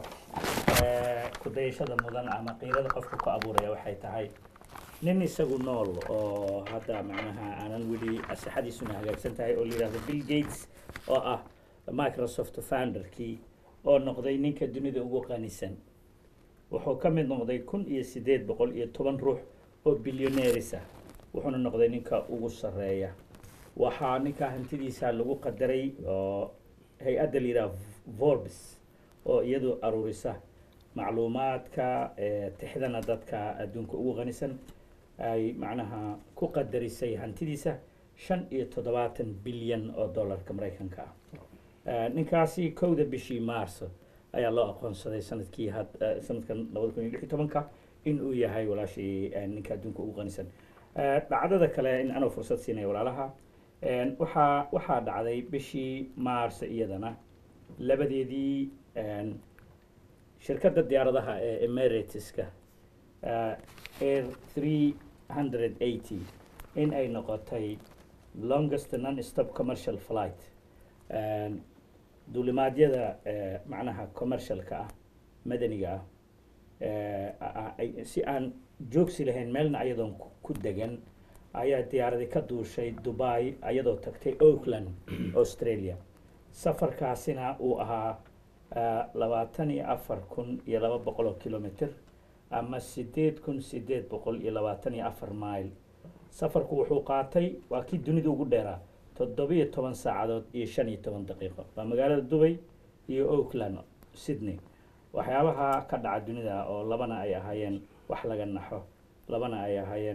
eh, ku dayashada mudan ama qiirada qofka ku abuuraya waxay tahay nin isagu nool oo hadda macnaha aanan weli asixadiisuna hagaagsan tahay oo la yidhahdo bill gates oo ah microsoft founderkii oo noqday ninka dunida ugu qanisan wuxuu ka mid noqday kun iyo sideed boqol iyo toban ruux oo billionaires ah wuxuuna noqday ninka ugu sarreeya waxaa ninka hantidiisa lagu qadaray oo hay-adda la yidhaha vorbes oo iyadu aruurisa macluumaadka eh, tixdana dadka adduunka ugu qanisan ay macnaha ku qadarisay hantidiisa shan iyo toddobaatan bilyan oo dollarka maraykanka ah Eh, ninkaasi kowda bishii maarso ayaa loo aqoonsaday sanadkii had eh, sanadkan labada kun iyo lix iyo tobanka in uu yahay walaashii eh, ninka adduunka ugu qanisan Eh, dhacdada kale in anoo fursad siinaya walaalaha En, waxaa waxaa dhacday bishii maarso iyadana labadeedii en, shirkadda diyaaradaha ee emiratiska uh, air three hundred eighty in ay noqotay longest non stop commercial flight En, duulimaadyada eh, macnaha commercialka ah madaniga ah eh, a- a- ay- si aan joogsi lahayn meelna ayadoon ku- ku degan ayaa diyaaradi ka duushay dubai ayadoo tagtay oakland australia safarkaasina uu ahaa ah, labaatan iyo afar kun iyo laba boqol oo kilomitr ama sideed kun sideed boqol iyo labaatan iyo afar mile safarku wuxuu qaatay waa kii dunida ugu dheeraa toddobiyo toban saacadood iyo shan iyo toban daqiiqo waa magaalada dubay iyo oakland sydney waxyaabaha ka dhaca dunida oo labana ay ahaayeen wax laga naxo labana ay ahaayeen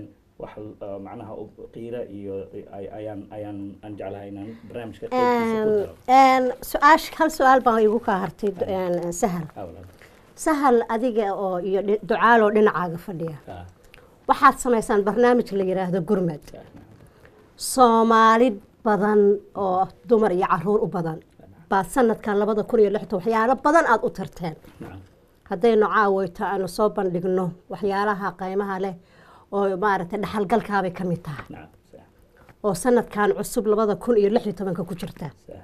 wax uh, macnaha u- qiira iyo ay- ayaan ayaan aan jeclahay inaan barnaamijka qaybtiisa ku daro Een, su-aash hal su-aal baa igu kaa hartay een, sahal Ah, walaal. sahal adiga oo iyo dhi- ducaaloo dhinacaaga fadhiya Ah, waxaad samaysaan barnaamij la yidhaahdo gurmad ah, soomaali badan oo dumar iyo caruur u badan baad sanadkan labada kun iyo lixdan waxyaalo badan aada u tarteen nacam haddaynu caawayto aanu soo bandhigno waxyaalaha qaymaha leh oo maaragtay dhaxalgalkaabay ka mid tahay nacam sax oo sanadkan cusub labada kun iyo lix iyo tobanka ku jirta sax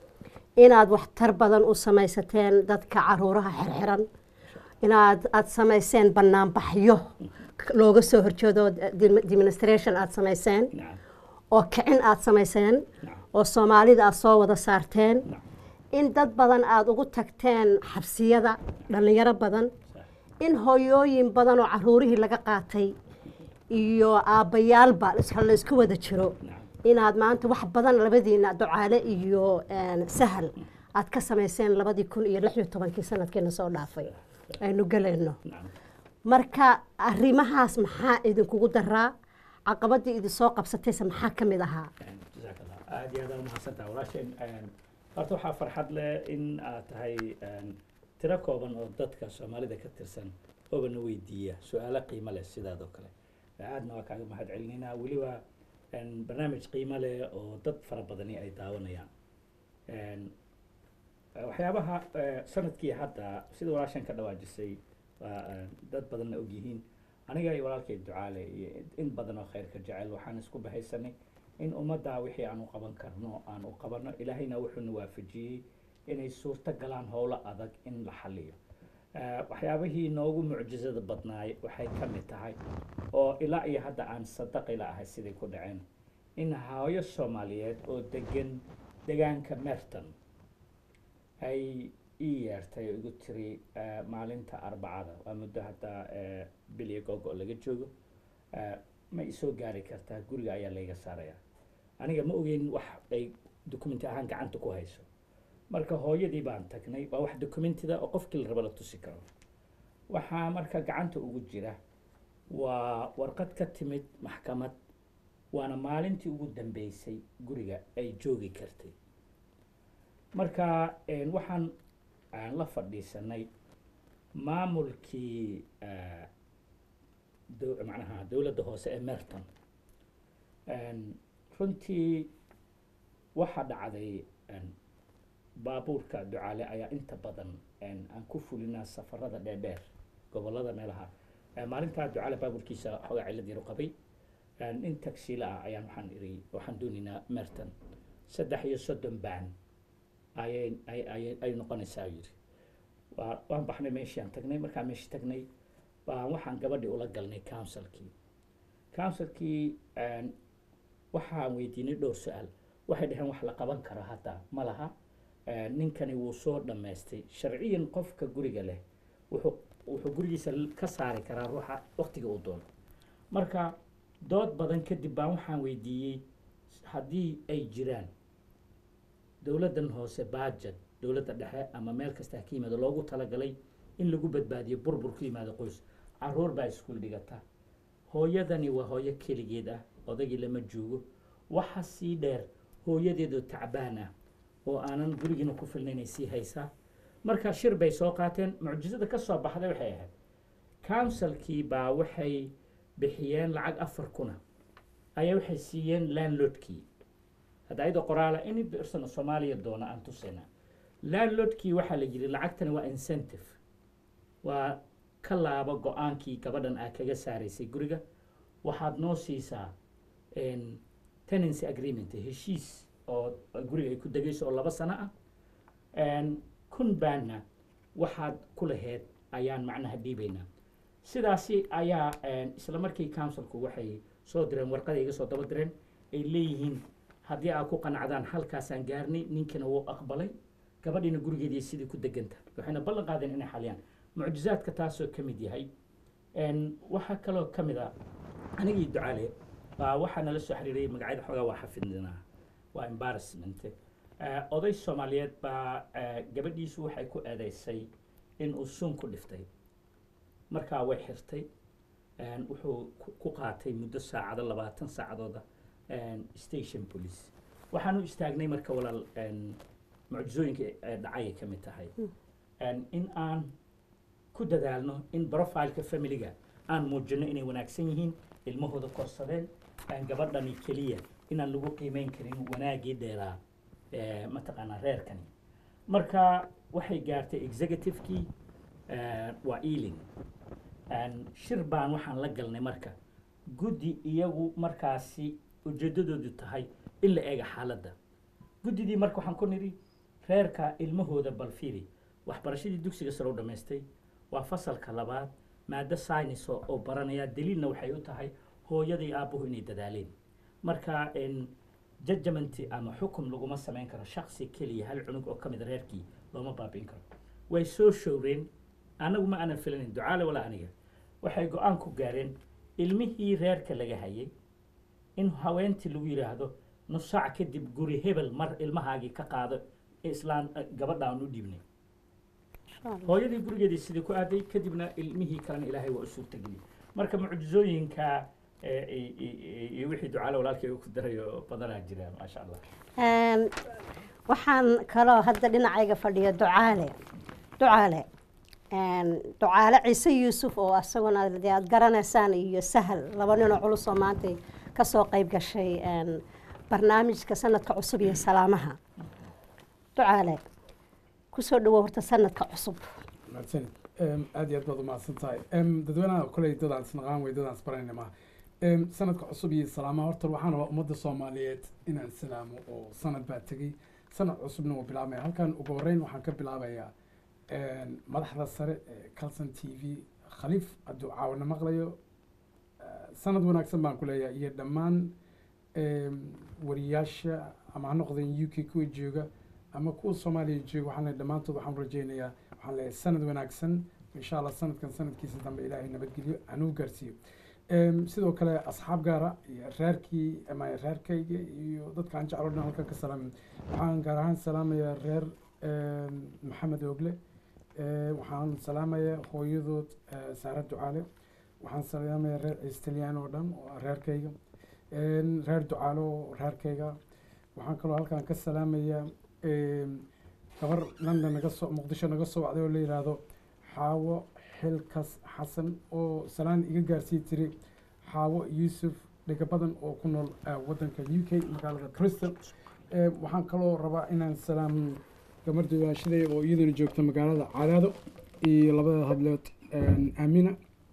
inaad waxtar badan u samaysateen dadka caruuraha xirxiran inaad aad samayseen banaanbaxyo looga soo horjeedo demonstration aad samayseen nacam oo kicin aad samayseen nacam oo soomaalida aad soo wada saarteen nacam in dad badan aada ugu tagteen xabsiyada dhallinyaro badan sax in hooyooyin badan oo caruurihii laga qaatay iyo aabbayaalba is- la isku wada jiro nacam inaad maanta wax badan labadiina ducaale iyo een, sahal aad ka samayseen labadii kun iyo lix iyo tobankii sanadkiina soo dhaafay aynu galayno nacam marka arrimahaas maxaa idinkugu daraa caqabadii idinsoo qabsatayse maxaa ka mid ahaa jazaak allah aad iyo aad aa umahadsantaha walaasheen horta waxaa farxad leh in aad tahay een, tiro kooban oo dadka soomaalida ka tirsan oobana weydiiya su-aalo qiimo leh sidaad oo kale aadna waa kaaga mahad celinaynaa weliba een, barnaamij qiimo leh oo dad fara badani ay daawanayaan Een, waxyaabaha eh, sanadkii hadda sida walaashan ka dhawaajisay waa eh, dad badanna ogyihiin aniga iyo walaalkay ducaale iyo in badan oo khayrka jecel waxaan isku bahaysanay in ummaddaa wixii aan u qaban karno aan u qabanno ilaahayna wuxuuna waafajiyey inay suurto galaan howlo adag in la xaliyo Eh, waxyaabihii noogu mucjizada badnaay waxay ka mid tahay oo ilaa iyo hadda aan sadaqi la ahay siday ku dhaceen in hooyo soomaaliyeed oo degan degaanka merton ay ii yeertay oo igu tiri eh, maalinta arbacada waa muddo hadda eh, bil iyo googo laga joogo eh, ma isoo gaari kartaa guriga ayaa layga saaraya aniga ma ogeyn wax ay dokumenti ahaan gacanta ku hayso marka hooyadii baan tagnay waa wax dokumentida oo qofkii la rabo la tusi karo waxaa marka gacanta ugu jira waa warqad ka timid maxkamad waana maalintii ugu dambeysay guriga ay joogi kartay marka een, waxaan aan la fadhiisanay maamulkii eh, dow- macnaha dowladda hoose ee merton Een, runtii waxaa dhacday een, baabuurka ducaale ayaa inta badan een, aan ku fulinaa safarada dheerdheer gobolada meelaha Eh, maalintaa ducaale baabuurkiisa xoogaa cilad yar u qabay Een, in tagsiila ah ayaan waxaan iri waxaan doonaynaa merton saddex iyo soddon baan ayay ay- ayay ay noqonaysaa yidhi waa waan baxnay meeshii aan tagnay markaan meeshii tagnay baan waxaan gabadhii ula galnay counsilkii counsilkii een, waxaan weydiinay dhowr su-aal waxay dhaheen wax la qaban karo hadda ma laha Eh, ninkani wuu soo dhammaystay sharciyan qofka guriga leh wuxuu wuxuu gurigiisa l- ka saari karaa ruuxa waqtiga uu doono marka dood badan kadib baan waxaan weydiiyey haddii ay jiraan dowladdan hoose budget dowladda dhexe ama meel kasta ha ka yimaado loogu talagalay in lagu badbaadiyo burbur ku yimaado qoys caruur baa iskuul dhigata hooyadani waa hooyo keligeed ah odagii lama joogo waxa sii dheer hooyadeedu tacbaan ah oo aanan gurigiina ku filnaynay sii haysaa marka shir bay soo qaateen mucjisada ka soo baxday waxay ahayd counsilkii baa waxay bixiyeen lacag afar kuna ayaa waxay siiyeen landlordkii hadda ayadoo qoraala any person oo soomaaliya doona aan tusayna landlordkii waxaa la yidhi lacagtani waa incentive waa ka laabo go-aankii gabadhan aa kaga saaraysay guriga waxaad noo siisaa een, tenancy agreement heshiis oo guriga ay ku degayso oo laba sano ah Een, kun baanna waxaad ku laheyd ayaan macnaha dhiibaynaa sidaasi ayaa een, isla markii councilku waxay soo direen warqaday iga soo daba direen ay leeyihiin haddii aad ku qanacdaan halkaasaan gaarnay ninkina wuu aqbalay gabadhiina gurigeedii sidii ku deganta waxayna ballan qaadeen inay xaliyaan mucjizaadka taasoo ka mid yahay Een, waxaa kaloo ka mid a anigii ducaale baa waxaa nala soo xiriiray magacyada xoogaa waa xafidnaa waa embarrassment Eh, oday soomaaliyeed baa eh, gabadhiisu waxay ku eedeysay in uu suun ku dhiftay markaa way xirtay een, wuxuu ku- ku qaatay muddo saacado labaatan saacadooda een, station police waxaan u istaagnay marka walaal een, mucjisooyinka ee dhacay ay ka mid tahay Een, in aan ku dadaalno in profileka familiga aan muujino inay wanaagsan yihiin ilmahooda korsadeen aan gabadhani keliya inaan lagu qiimeyn karin wanaagii dheeraa ee, mataqaanaa reerkani marka waxay gaartay executive-kii eh, waa ealing Een, shir baan waxaan la galnay marka guddi iyagu markaasi ujeeddadoodu tahay in la eega xaaladda guddidii marka waxaan ku nidhi reerka ilmahooda bal fiiri waxbarashadii dugsiga sare u dhammaystay waa fasalka labaad maado saynis oo oo baranaya daliilna waxay u tahay hooyadii aabbuhu inay dadaaleen marka in judgment ama xukun laguma samayn karo shaksi keliya hal cunug oo ka mid a reerkii looma baabi'in karo way soo showreen anagu ma aanan filanin ducaale walaa aniga waxay go-aan ku gaareen ilmihii reerka laga hayay in haweentii lagu yidhaahdo nus saac kadib guri hebel mar ilmahaagii ka qaado ee islaan gabadha aan u dhiibnay hooyadii gurigeedii sidii ku aaday kadibna ilmihii kalena ilaahay waa u suurtageliyey marka mucjizooyinka eh, i- i- i- iyo wixii ducaale walaalkay ku darayo badanaa jira maasha allah Een, waxaan kaloo hadda dhinacayga fadhiya ducaale ducaale Een, ducaale ciise yuusuf oo asaguna dee aad garanaysaan iyo sahal laba ninoo culus oo maanta kasoo qayb gashay een, barnaamijka sanadka cusub iyo salaamaha ducaale kusoo dhawow horta sanadka cusub mahadsanid Em, aad iyo aad baad umahadsan tahay Em, dadweynaha koley dadaan isnaqaan wey dadaan isbaranayna maaha Em, sanadka cusub iyo salaamaha horta waxaan rabaa ummadda soomaaliyeed inaan salaamo oo sanad baa tegey sanad cusubna wuu bilaabmaya halkan ugu horreyn waxaan ka bilaabayaa em, madaxda sare ee calson t v khaliif hadduu caawina maqlayo eh, sanad wanaagsan baan ku leeyahay iyo dhammaan em, wariyaasha ama ha noqdeen u k kuwa jooga ama kuwa soomaaliya jooga waxaan leeyahay dhammaantood waxaan rajaynayaa waxaan leeyahay sanad wanaagsan insha allah sanadkan sanadkiisa dambe ilaahay nabadgelyo hanuu gaarsiiyo Em, sidoo kale asxaab gaara iyo reerkii ama reerkayga iyo dadka aan jeclo dhan halkan ka salaamin waxaan gaar ahaan salaamayaa reer em, maxamed ogle Eh, waxaan salaamayaa hooyadood eh, saare ducaale waxaan salaamayaa reer ciistaliyaan oo dhan oo ah reerkayga Em, reer ducaale oo reerkayga waxaan kaloo halkan ka salaamayaa em, gabar london naga soo muqdisho naga soo wacday oo la yidhaahdo xaawo xilkas xasan oo salaan iga gaarsii jiray xaawo yuusuf dhiga badan oo ku nool eh, waddanka u k magaalada bristol Eh, waxaan kaloo rabaa inaan salaam gamar duwaashaday oo iyaduna joogta magaalada cadaado iyo labada hadlood em, aamina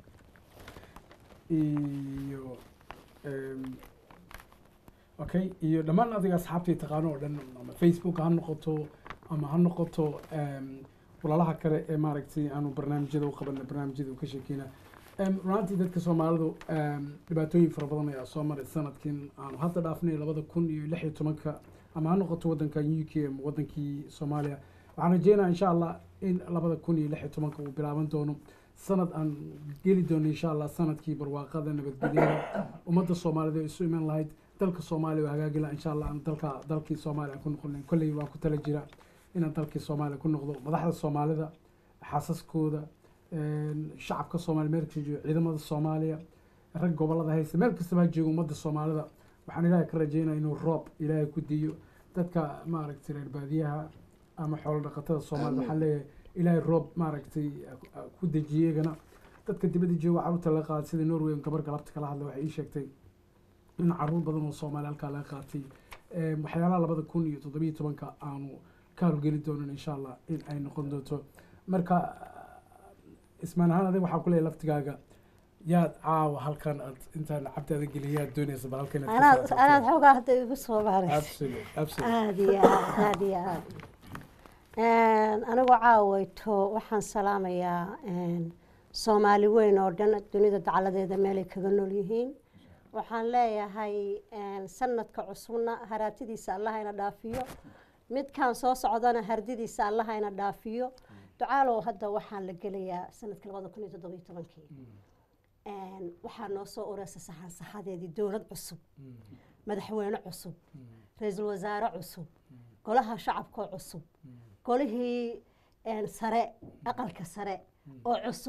iyo em, okay iyo dhammaan adiga asxaabtii taqaano oo dhan ama facebook ha noqoto ama ha noqoto em, walaalaha kale ee maaragtay aanu barnaamijyada u qabana barnaamijyada u ka sheekeyna Em, runaatii dadka soomaalidu em, dhibaatooyin fara badan ayaa soo maray sanadkin aanu hadda dhaafnay labada kun iyo lix iyo tobanka ama ha noqoto waddanka u k ama waddankii soomaaliya waxaan rajeynaya insha allah in labada kun iyo lix iyo tobanka uu bilaaban doono sanad aan geli doono insha allah sanadkii barwaaqada nabadgelyada ummadda soomaalida ee isu iman lahayd dalka soomaaliya waa hagaagi laha insha allah aan dalka dalkii soomaaliya ku noqon lahayn kolley waan ku tala jira inaan dalkii soomaaliya ku noqdo madaxda soomaalida xaasaskooda een, shacabka soomaaliya meel kasta jooga ciidamada soomaaliya rag gobolada haysta meel kastaba ha jooga ummadda soomaalida waxaan ilaahay ka rajeynaya inuu roob ilaahay ku diyo dadka maaragtay reer baadiyaha ama xoolo dhaqatada soomaalida waxaan leeyahay ilaahay roob maaragtay uh, ku dejiye iyagana dadka dibadda jooga carruurta laga qaaday sida norway gabar galabta kala hadla waxay ii sheegtay in caruur badan oo soomaali halkaa laga qaatay Em, waxyaalaha labada kun iyo toddobiyo tobanka aanu ka howlgeli doonan insha allah in ay noqon doonto marka ismaan ahaan adiga waxaan ku leeyahay laftigaaga yaad caawa halkan aad intaan cabtaada geliya yaad doonaysa bal halkan inaad ka anaad faa'iidaysato. anaad xoogaa hadda igu soo baaraysa Absolute, absolute. aada iyo aad aada iyo aad anigoo caawayto waxaan salaamayaa een, soomaali weyn oo dhan dunida dacaladeeda meelay kaga nool yihiin waxaan leeyahay een, sanadka cusubna haraatidiisa allah ina dhaafiyo midkan soo socdana hardidiisa allah ina dhaafiyo ducaalow hadda waxaan la gelayaa sanadka labada kun iyo toddobiyo tobankii Een, waxaa noo soo ureysa saxan saxadeedii dowlad cusub madaxweyne cusub ra-iisul wasaare cusub golaha shacabka cusub golihii een, sare aqalka sare oo cusub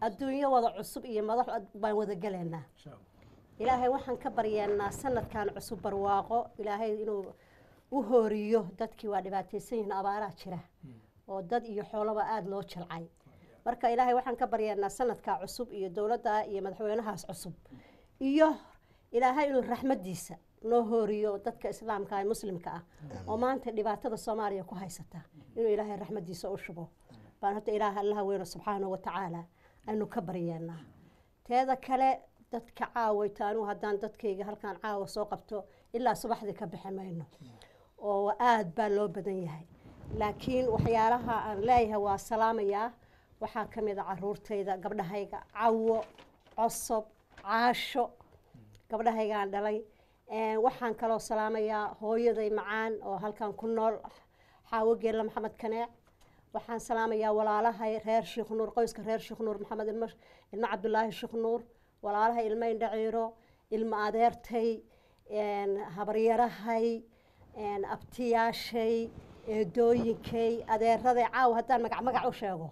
adduunyo wada cusub iyo madax baan wada gelaynaa insha allah ilaahay waxaan ka baryeennaa sanadkan cusub barwaaqo ilaahay inuu u hooriyo dadkii waa dhibaataysan yihiin abaaraa jira oo dad iyo xoolaba aada loo jilcay marka ilaahay waxaan ka baryeennaa sanadkaa cusub iyo dowladda iyo madaxweynahaas cusub iyo ilaahay inuu raxmadiisa noo hooriyo dadka islaamka ee muslimka ah oo maanta dhibaatada soomaaliya ku haysata inuu ilaahay raxmadiisa u shubo baan horta ilaaha allaha weyno subxaanahu watacaala aynu ka baryeennaa teeda kale dadka caawayta anigu haddaan dadkayga halkaan caawa soo qabto ilaa subaxdii ka bixi mayno oo aada baa loo badan yahay laakiin waxyaalaha aan leeyahay waa salaamayaa waxaa ka mid a caruurtayda gabdhahayga cawo cosob caasho gabdhahaygaan dhalay Een, waxaan kaloo salaamayaa hooyaday macaan oo halkan ku nool xaawo geella maxamed kaneec waxaan salaamayaa walaalahay reer sheekh nuur qoyska reer sheekh nuur maxamed ilmo ilmo cabdulaahi sheekh nuur walaalahay ilmo indhaciiro ilmo adeertay een, habaryarahay een, abtiyaashay eedooyinkay adeeraday caawa haddaan magac magac u sheego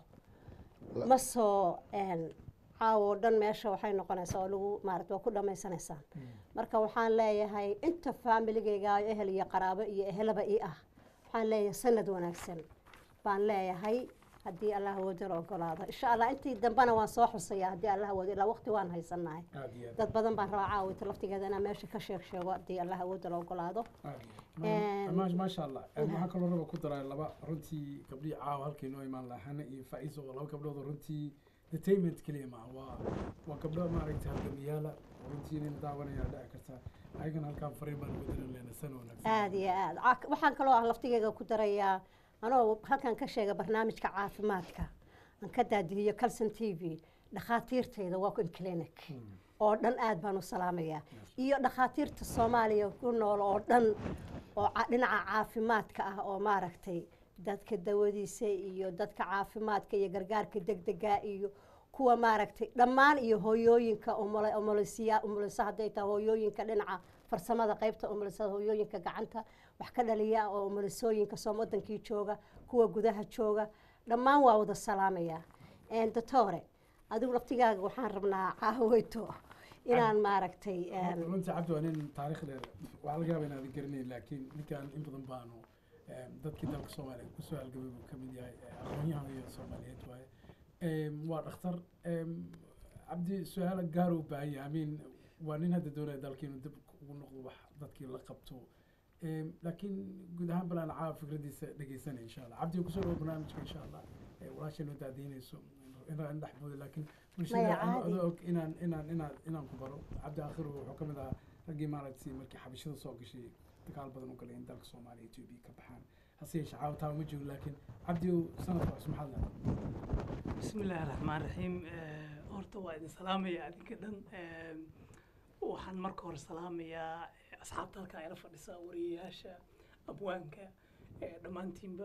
ma soo een, caawa oo dhan meesha waxay noqonaysaa oo lagu maarata waa ku dhammaysanaysaan marka waxaan leeyahay inta faamiligayga ehel iyo qaraabo iyo ehelaba ii ah waxaan leeyahay sanad wanaagsan baan leeyahay haddii allah awoodana ogolaado insha allah intii dambena waan soo xusaya haddii allah awoodo ilaa waqti waan haysanahay aada iyo aad dad badan baan rabaa caawita laftigeeda inaan meesha ka sheeg sheego haddii allah awoodana ogolaado aada iyo Een, aad Ma- maasha allah Een, Aha. waxaan kaloo raba ku daraa laba runtii gabdhihii caawa halkay noo imaan lahaa hana iyo faiso oo laba gabdhood oo runtii entertainment keliya maaha waa waa gabdho maaragtay halgamiyaala oo runtii inayna daawanayaan dhici karta ayagana halkaan fariin baan uga diran lehna sana wanaagsan aada iyo aada Ca- waxaan kaloo ah laftigeyga ku darayaa anoo halkan ka sheega barnaamijka caafimaadka aan ka daadihiyo calson t v dhakhaatiirtayda walk-in clinic oo dhan aada baan u salaamayaa iyo dhakhaatiirta soomaaliya ku nool oo dhan oo ca- dhinaca caafimaadka ah oo maaragtay dadka dawadiisa iyo dadka caafimaadka iyo gargaarka degdega iyo kuwa maaragtay dhammaan iyo hooyooyinka umule- umulisiya umulisa hadday tahay hooyooyinka dhinaca farsamada qaybta umulisada hooyooyinka gacanta wax ka dhaliya oo umulisooyinka soom wadankii jooga kuwa gudaha jooga dhammaan waa wada salaamayaa Een, doctore adigu laftigaaga waxaan rabnaa caaweyto inaan maaragtay een, runtii cabdi waa nin taariikh dheer waxaa laga yaaba inaadan garanayn laakiin ninkan in badan baanu em, dadkii dalka soomaaliya kusoo halgamay buu ka mid yahay eh, aqoon-yahan iyo soomaaliyeed waaye Em, waa dhakhtar em, cabdi su-aala gaar u baahan yahay amin waa nin hadda doonaya dalka inuu dib ugu noqdo wax dadkii la qabto Em, laakiin guud ahaan balaan caawa fikradiisa dhegeysanaya insha allah cabdi kusoo dhawo barnaamijka insha allah Eh, walaashay noo daadiinayso inaan dhex booda laakiin bulshada Maya, aan caadi. og inaan inaan inaan inaan ku baro cabdi aakhiru wuxuu ka mid ahaa raggii maaragtay markii xabashada soo gashay dagaal badan u galay in dalka soomaaliya etoobiya ka baxaan hase yeeshee caawa taa uma joogo laakiin cabdi sanadka cusub maxaad leedahay بسم الله الرحمن الرحيم آه، horta waa idin salaamaya adinka dhan آه، waxaan marka hore salaamayaa asxaabta halkan ayla fadhisa wariyayaasha abwaanka آه، dhammaantiinba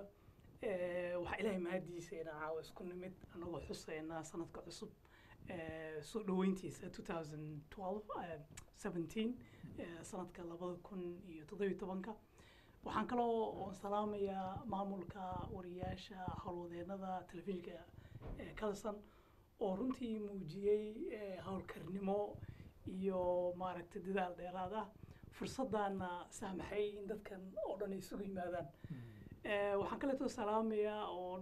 آه، waxaa ilaahay mahadiisa inaan caawa isku nimid anagoo xuseynaa sanadka cusub آه، soo dhoweyntiisa 2012 آه، 17 آه، sanadka labada kun iyo toddobiyo tobanka waxaan kaloo oon salaamayaa maamulka wariyaasha howlwadeenada telefishinka ee kalson oo runtii muujiyey eh, howlkarnimo iyo maaragtay dadaal dheeraad ah fursaddaana saamaxay in dadkan oo dhan ay isugu yimaadaan Eh, waxaan kaleeto salaamayaa oon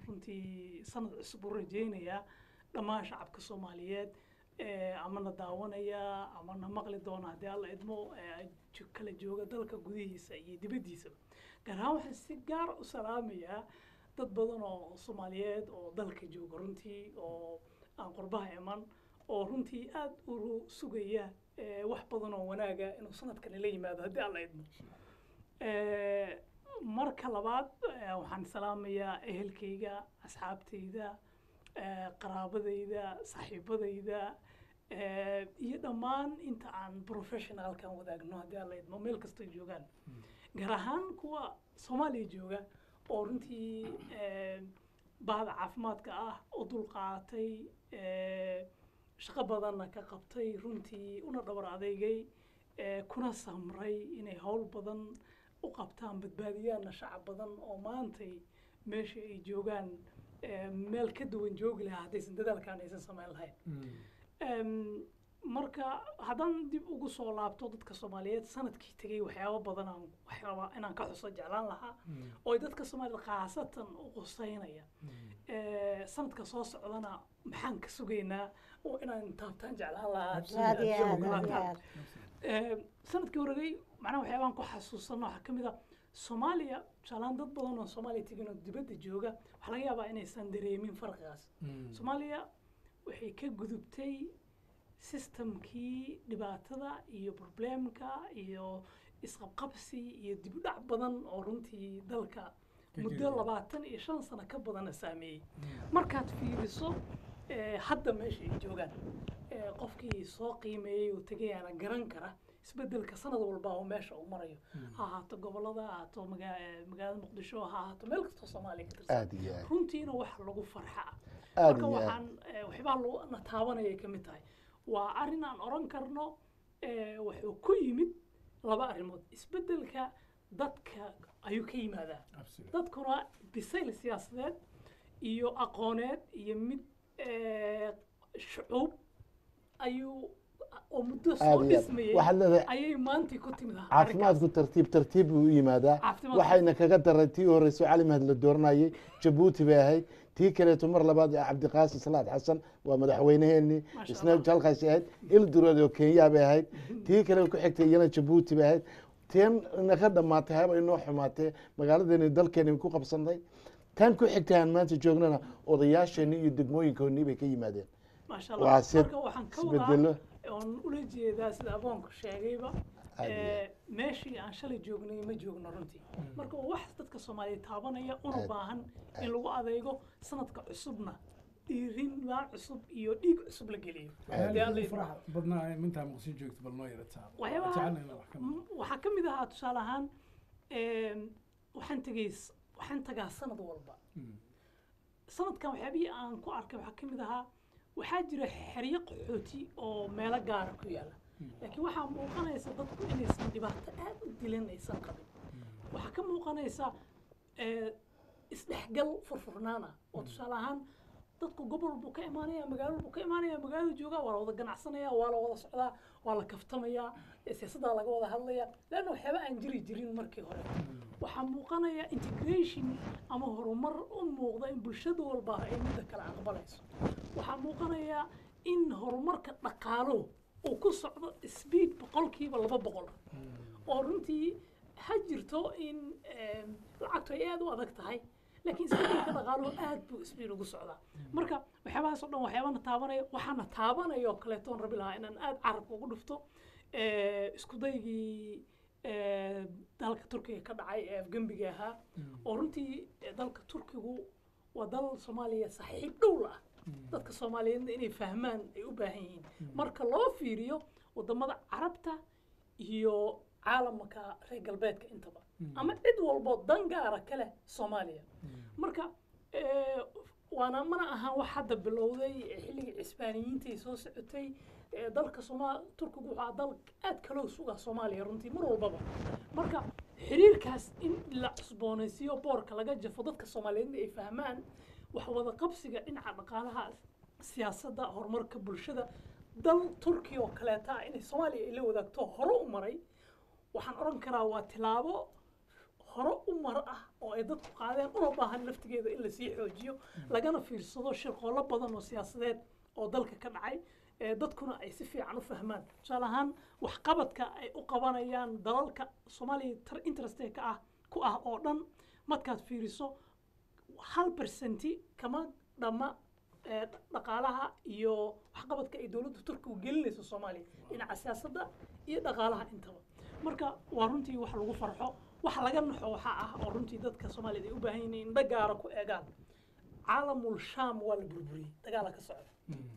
runtii sanad cusub u rajeynayaa dhammaan shacabka soomaaliyeed eh, amana daawanaya amana maqli doona haddii alla idmo eh, jo- kala jooga dalka gudihiisa iyo dibaddiisaba gaar ahaan waxaan si gaar u salaamayaa dad badan oo soomaaliyeed oo dalka jooga runtii oo aan qurbaha iman oo runtii aada u sugaya eh, wax badan oo wanaaga inuu sanadkani la yimaado haddii alla idmo Eh, marka labaad eh, waxaan salaamayaa ehelkayga asxaabtayda eh, qaraabadayda saaxiibadayda eh, iyo dhammaan inta aan professionalkan wadaagno haddii alla idmo meel kastoo joogaan gaar ahaan kuwa soomaaliya jooga oo runtii eh, bahda caafimaadka ah u dulqaatay eh, shaqo badanna ka qabtay runtii una dhabar adeygay eh, kuna samray inay howl badan u qabtaan badbaadiyaana shacab badan oo maantay meesha ay joogaan eh, meel ka duwan joogi lahaa haddaysan dadaalkan aysan samayn lahayn Em, marka haddaan dib ugu soo laabto dadka soomaaliyeed sanadkii tegay waxyaabo badan aan waxyaaba inaan ka xuso jeclaan lahaa oo ay dadka soomaaliyeed khaasatan u quseynaya Eh, sanadka soo socdana maxaan ka sugaynaa oo inaan taabtaan jeclaan lahaa aad iyo aad aad iyo aad Eh, sanadkii horregay macnaha waxyaabaan ku xasuusano waxaa ka mid a soomaaliya tusaalaan dad badan oo soomaaliya tegin oo dibadda jooga waxaa laga yaabaa inaysan dareemin farqigaas soomaaliya waxay ka gudubtay systemkii dhibaatada iyo problemka iyo isqabqabsi iyo dib u dhac badan oo runtii dalka muddo labaatan iyo shan sano ka badana saameeyey markaad fiiriso eh, hadda meesha ay joogaan eh, qofkii soo qiimeeyey oo tegayaana garan kara isbedelka sanad walba oo meesha uu marayo ha ahaato gobolada ha ahaato maga- eh, magaalada muqdisho ha ahaato meel kastoo soomaaliya ka tirsan aad iyo aad runtiina wax lagu farxa aad marka iyo aad waxaan eh, waxbaa lagu na taabanayay ka mid tahay waa arrin aan oran karno eh, wuxuu ku yimid laba arrimood isbedelka dadka ayuu ka yimaadaa dadkuna bisayl siyaasadeed iyo aqooneed iyo mid eh, shucuub ayuu oo muddo soo aad iyo aad dhismayey waxaad leedahay ayay maantii ku timid arrinkaas. caafimaadku tartiib tartiib buu u yimaadaa Caafimaadku- waxayna kaga daray tii horeyso cali mahad la dooranayay jabuuti bay ahayd tii kaleeto mar labaad cabdiqaasi salaad xasan waa madaxweyneheenii Masha isna Allah. halkaasi ahayd ildurood oo kenya bay ahayd tii kale ku xigtay iyana jabuuti bay ahayd teen naga dhamaatay haba inoo xumaatee magaaladeeni dalkeeni ku qabsanay tan ku xigtay aan maanta joognana odayaasheeni iyo degmooyinkoonii bay ka yimaadeen maasha waa allah sid marka waxaan ka isbedelo. wadaa oon ula jeedaa sida aboonku sheegayba Aad iyo eh, meeshii aan shalay joognay ma joogno runtii marka waa wax dadka soomaaliyeed taabanaya una Aad. baahan in lagu adeego sanadka cusubna dhiirin laan cusub iyo dhiig cusub la geliyo Haddii aan la idmo. farax badnaa intaa muqsii joogto bal noo yara taabo Waxyaabaha- jecelna inaan wax ka Mm, waxaa ka mid ahaa tusaale ahaan em, waxaan tegay s- waxaan tagaa sanad walba sanadkan waxyaabihii aan ku arkay waxaa ka mid ahaa waxaa jira xeryo qaxooti oo meelo gaara ku yaala laakiin waxaa muuqanaysa dadku inaysan dhibaato aad u dilan aysan qabin waxaa ka muuqanaysa eh, isdhexgal furfurnaana oo tusaale ahaan dadku gobol buu ka imaanaya magaalo buu ka imaanaya magaalada jooga waa la wada ganacsanaya waa la wada socdaa waa la kaftamaya eh, siyaasaddaa laga wada hadlaya leanna waxyaaba aan jiri jirin markii hore waxaa muuqanaya integration ama horumar u muuqda in bulshada walba ay midda kale aqbalayso waxaa muuqanaya in horumarka dhaqaalo uu ku socdo speed boqolkiiba laba boqol oo runtii ha jirto in em, lacagtu ay aad u adag tahay laakiin isbedelka dhaqaaluhu aad buu speed ugu socdaa marka waxyaabahaas oo dhan waxyaabana taabanaya waxaana taabanaya oo kaleetoon rabi lahaa inaan aad carabka ugu dhufto eh, isku daygii eh, dalka turkiga ka dhacay ee afgembiga ahaa oo runtii eh, dalka turkigu waa dal soomaaliya saaxiib dhow la ah dadka soomaaliyeedna inay fahmaan ay u baahan yihiin marka loo fiiriyo wadamada carabta iyo caalamka reer galbeedka intaba ama cid walbo dan gaara ka leh soomaaliya marka eh, waana mana ahaan wax hadda bilowday eh, xilligii cisbaaniyiinta ay soo socotay eh, dalka sooma turkigu waxaa dal aad kaloo suga soomaaliya runtii mar walbaba marka xiriirkaas in la cusboonaysiiyo boorka laga jafo dadka soomaaliyeedna ay fahmaan wax wada qabsiga dhinaca dhaqaalaha siyaasadda horumarka bulshada dal turkiya oo kaleeta ah inay soomaaliya ay la wadaagto hore u maray waxaan odhan karaa waa tilaabo hore u mar ah oo ay dadku qaadeen una baahan laftigeeda in lasii xoojiyo lagana fiirsado shirqoollo badan oo siyaasadeed oo dalka ka dhacay ee dadkuna ay si fiican u fahmaan tusaale ahaan waxqabadka ay u qabanayaan dalalka soomaaliya tar intereste ka ah ku ah oo dhan markaad fiiriso hal bersenti kama dhamma ee, dhaqaalaha iyo waxqabadka ay dowladda turkigu gelinayso soomaaliya dhinaca siyaasadda iyo dhaqaalaha intaba marka waa runtii wax lagu farxo wax laga naxo waxaa ah oo runtii dadka soomaaliyeed ay u baahan yihiin in indho gaara ku eegaan caalamul shaam waa la burburiyey dagaala ka socda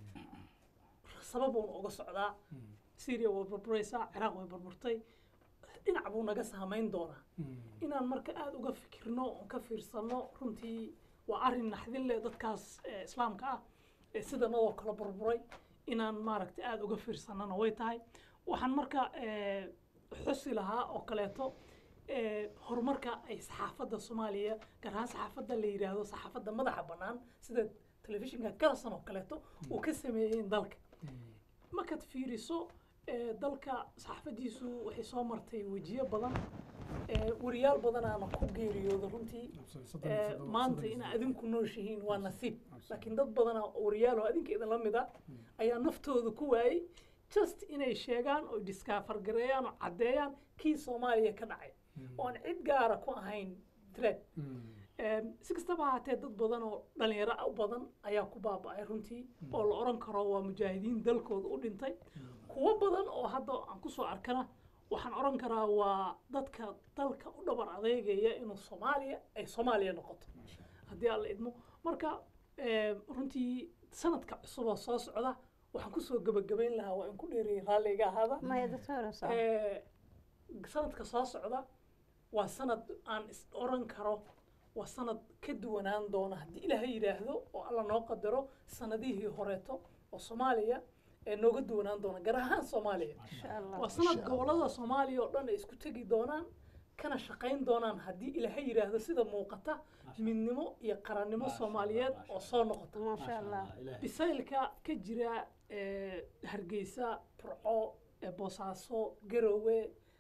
sababuuna uga socdaa syria way burburaysaa ciraaq way burburtay dhinac buu naga saamayn doonaa inaan marka aada uga fikirno oon ka fiirsano runtii waa arrin naxdin leh dadkaas eh, islaamka ah ee sidanadoo kala burburay inaan maaragta aada uga fiirsanana way tahay waxaan marka eh, xusi lahaa oo kaleeto eh, horumarka ay saxaafadda soomaaliya gaar ahaan saxaafadda la yidhaahdo saxaafadda madaxa bannaan sida telefishinka galson oo kaleeto uu ka sameeyeen dalka markaad fiiriso eh, dalka saxaafaddiisu waxay soo martay wejiyo badan eh, wariyaal badanaana ku geeriyooda runtii Eh, maanta in adinku nooshihiin waa nasiib laakiin dad badana wariyaal oo adinka idinla mid a ayaa naftooda ku waayey just inay sheegaan oo diskaafargareeyaan oo caddeeyaan kii soomaaliya ka dhacay oo aan cid gaara ku ahayn threat Em, si kastaba ahaatee dad badan oo dhalinyaro u badan ayaa ku baaba'ay runtii oo la oran karo waa mujaahidiin dalkooda u dhintay kuwo badan oo hadda aan kusoo arkana waxaan oran karaa waa dadka dalka u dhabar adeegaya inuu soomaaliya ay soomaaliya noqoto haddii aan la idmo marka em, runtii sanadka cusub oo soo socda waxaan kusoo gebagabayn lahaa waa in ku dheereeyay raalliga ahaada maya doctor soo Eh, sanadka soo socda waa sanad aan is oran karo waa sanad ka duwanaan doona haddii ilaahay yidhaahdo oo alla noo qadaro sanadihii horeeto oo soomaaliya ee nooga duwanaan doona gaar ahaan soomaaliya insha allah waa sanad gobolada soomaaliya oo dhan ay isku tegi doonaan kana shaqayn doonaan haddii ilaahay yidhaahdo sida muuqata midnimo iyo qarannimo soomaaliyeed oo soo noqota maasha allah bisaylka ka jira eh, hargeysa burco eh, boosaaso garowe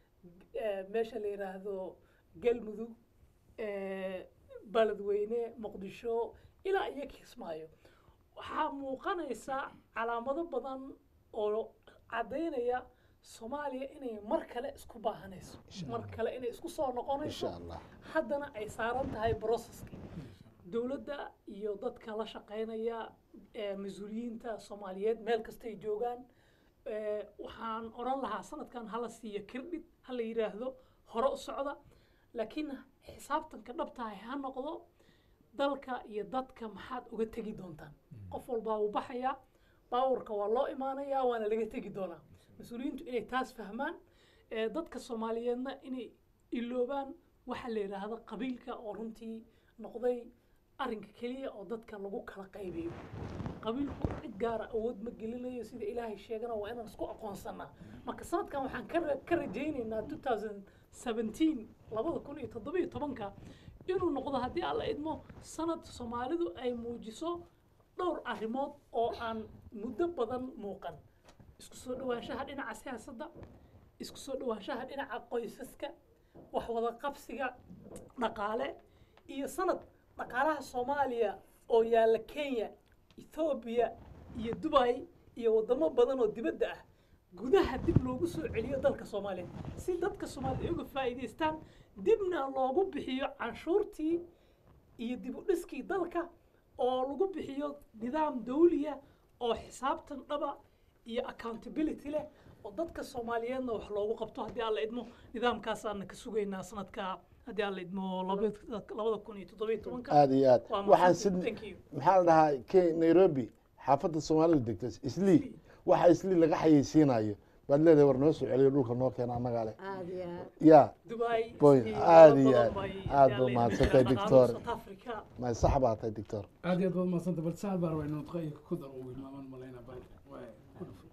eh, meesha la yidhaahdo galmudug eh, baladweyne muqdisho ilaa iyo kismaayo waxaa muuqanaysa calaamado badan oo caddaynaya soomaaliya inay mar kale isku baahanayso mar kale inay isku soo noqonayso insha allah haddana ay saaran tahay processkii dowladda iyo dadka la shaqaynaya ee mas-uuliyiinta soomaaliyeed meel kastay joogaan ee, waxaan oran lahaa sanadkan hala siiyo kirdhid ha la yidhaahdo hore u socda laakiin xisaabtanka dhabtahay ha noqdo dalka iyo dadka maxaad uga tegi doontaan qof walbaa wuu baxayaa baawarka waa loo imaanayaa waana laga tegi doonaa mas-uuliyiintu inay taas fahmaan ee, dadka soomaaliyeedna inay iloobaan waxa la yidhaahdo qabiilka oo runtii noqday arrinka keliya oo dadka lagu kala qaybiyo qabiilku cid gaara awood ma gelinayo sida ilaahay sheegana waa inaan isku aqoonsanaa marka sanadkan waxaan ka ra- ka rajaynaynaa 2017 labada kun iyo toddobiyo tobanka inuu noqdo haddii alla idmo sanad soomaalidu ay muujiso dhowr arrimood oo aan muddo badan muuqan isku soo dhawaanshaha dhinaca siyaasadda isku soo dhawaanshaha dhinaca qoysaska wax wada qabsiga dhaqaale iyo sanad dhaqaalaha soomaaliya oo yaalla kenya ethoobiya iyo dubai iyo waddamo badan oo dibadda ah gudaha dib loogu soo celiyo dalka soomaaliya si dadka soomaaliya ay uga faa'iidaystaan dibna loogu bixiyo canshuurtii iyo dib u dhiskii dalka oo lagu bixiyo nidaam dawliya oo xisaabtan dhaba iyo accountability leh oo dadka soomaaliyeedna wax loogu qabto haddii aan la idmo nidaamkaasaana ka sugaynaa sanadka haddii aan la idmo labada labada kun iyo toddobiyo tobanka aada iyo aad Waa waxaan mahadsantihiin. sid Thank you. maxaa la dhahaa ke nairobi xaafadda soomaalidu degto islii waxa islii laga xayeysiinayo baad leedahay war noo soo celiyo dhulka noo keena annagaa leh aada iyo aad ya dubai Boy, iyo aad wadamo iyo badan aad, bay aad haddii baa aan la idmo mahadsantahay, dhaqaalo Doctor. South Africa ma sax baa tahay doctor aad iyo aad baad mahadsanta bal saad baa rabaa inuu daqayga ku daro uu hilmaamaan malayna bal waay ku dhufo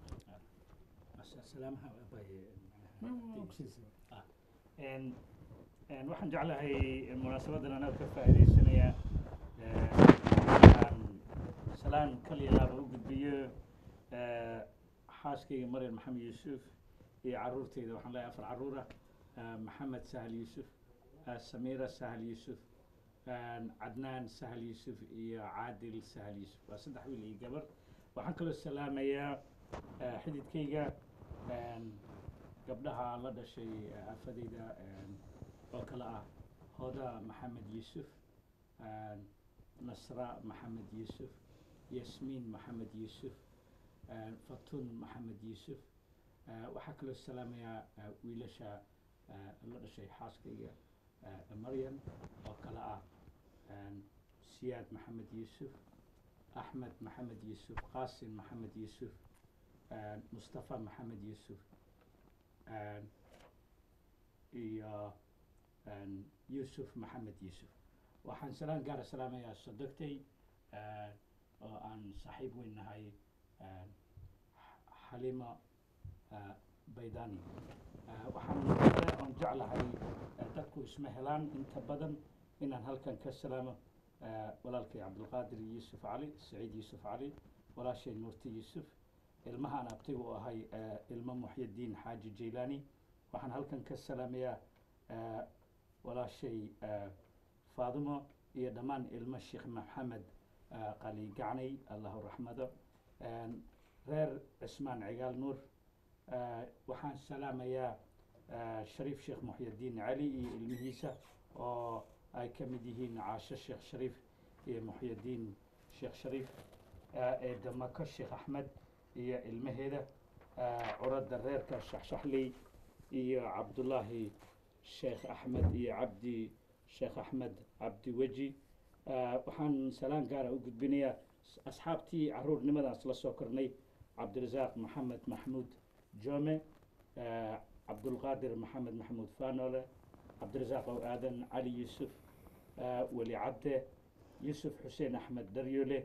salaamaha bay Ma- ma- ogsiisa. Een- een waxaan jeclahay munaasabadan anaa ka faa'iidaysanaya ee, waxaan salaan kaliya laaba u gudbiyo ee, xaaskayga maryam maxamed yuusuf iyo caruurtayda waxaan leeyahay afar caruura ee, maxamed sahal yuusuf ee, samiira sahal yuusuf een, cadnaan sahal yuusuf iyo caadil sahal yuusuf waa saddex wiil iyo gabar waxaan kaloo salaamayaa ee, xididkayga een, gabdhaha la dhashay eh, afadayda een, oo kale ah hoda maxamed yuusuf een, nasra maxamed yuusuf yasmiin maxamed yuusuf een, fatun maxamed yuusuf Eh, waxaa kaloo salaamayaa eh, wiilasha eh, la dhashay xaaskayga eh, maryam oo kale ah een, siyaad maxamed yuusuf axmed maxamed yuusuf qaasim maxamed yuusuf een, mustafa maxamed yuusuf een, iyo een, yuusuf maxamed yuusuf waxaan salaan gaara salaamayaa sodogtay een, oo aan saaxiib weyn nahay een, X- xalima eh, baydani Eh, waxaan kale oon jeclahay eh, dadku isma helaan inta badan inaan halkan ka salaamo eh, walaalkay cabdulqaadir yuusuf cali saciid yuusuf cali walaashay nuurti yuusuf ilmahaan abtiga u ahay eh, ilmo muxyidiin xaaji jaylaani waxaan halkan ka salaamayaa eh, walaashay eh, faadimo iyo dhammaan ilmo sheekh maxamed eh, qali gacnay allahu raxmado En, reer cismaan cigaal nuur eh, waxaan salaamayaa eh, shariif sheekh muxyidiin cali iyo ilmihiisa oo ay ka mid yihiin caasho sheekh shariif iyo muxyidiin sheekh shariif eh, ee damako sheekh axmed iyo ilmaheeda eh, curadda reerka shaxshaxley iyo cabdullaahi sheekh axmed iyo cabdi sheekh axmed cabdi weji Eh, waxaan salaan gaara u gudbinayaa s- asxaabtii caruurnimadaas la soo kornay cabdirasaaq maxamed maxmuud joome eh, cabdulqaadir maxamed maxamuud faanole cabdirasaaq ow aadan cali yuusuf eh, weli cadde yuusuf xuseen axmed daryole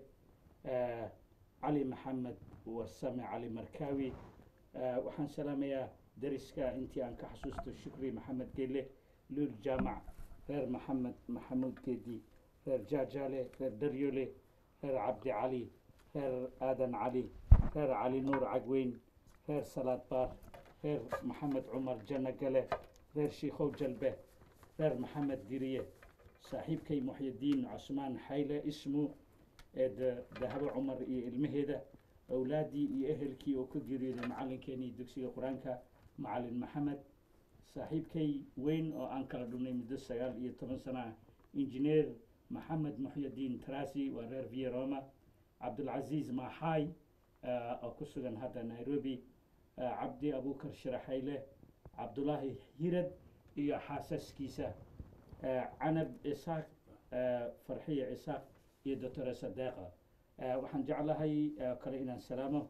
eh, cali maxamed wasame cali markaawi Eh, waxaan salaamayaa deriska intii aan ka xasuusto shukri maxamed gele luul jaamac reer maxamed maxamuud geedi reer jaajaale reer daryole reer cabdi cali reer aadan cali reer cali nuur cagweyn reer salaad baar reer maxamed cumar janno gale reer shiikhow jalbe reer maxamed diriye saaxiibkay muxyidiin cusmaan xayle ismu ee da- dahabo cumar iyo ilmaheeda awlaaddii iyo ehelkii oo ka geeriyooday macalinkeenii dugsiga qur-aanka macalin maxamed saaxiibkay weyn oo aan kala dhumnay muddo sagaal iyo toban sano ah injineer maxamed muxyidiin trasi waa reer via roma cabdulcasiis maxaay eh, oo ku sugan hadda nairobi eh, cabdi abukar sharaxayle cabdulaahi hirad iyo xaasaskiisa eh, canab isaaq eh, farxiya isaaq iyo doctore sadeeqa Eh, waxaan jeclahay eh, kale inaan salaamo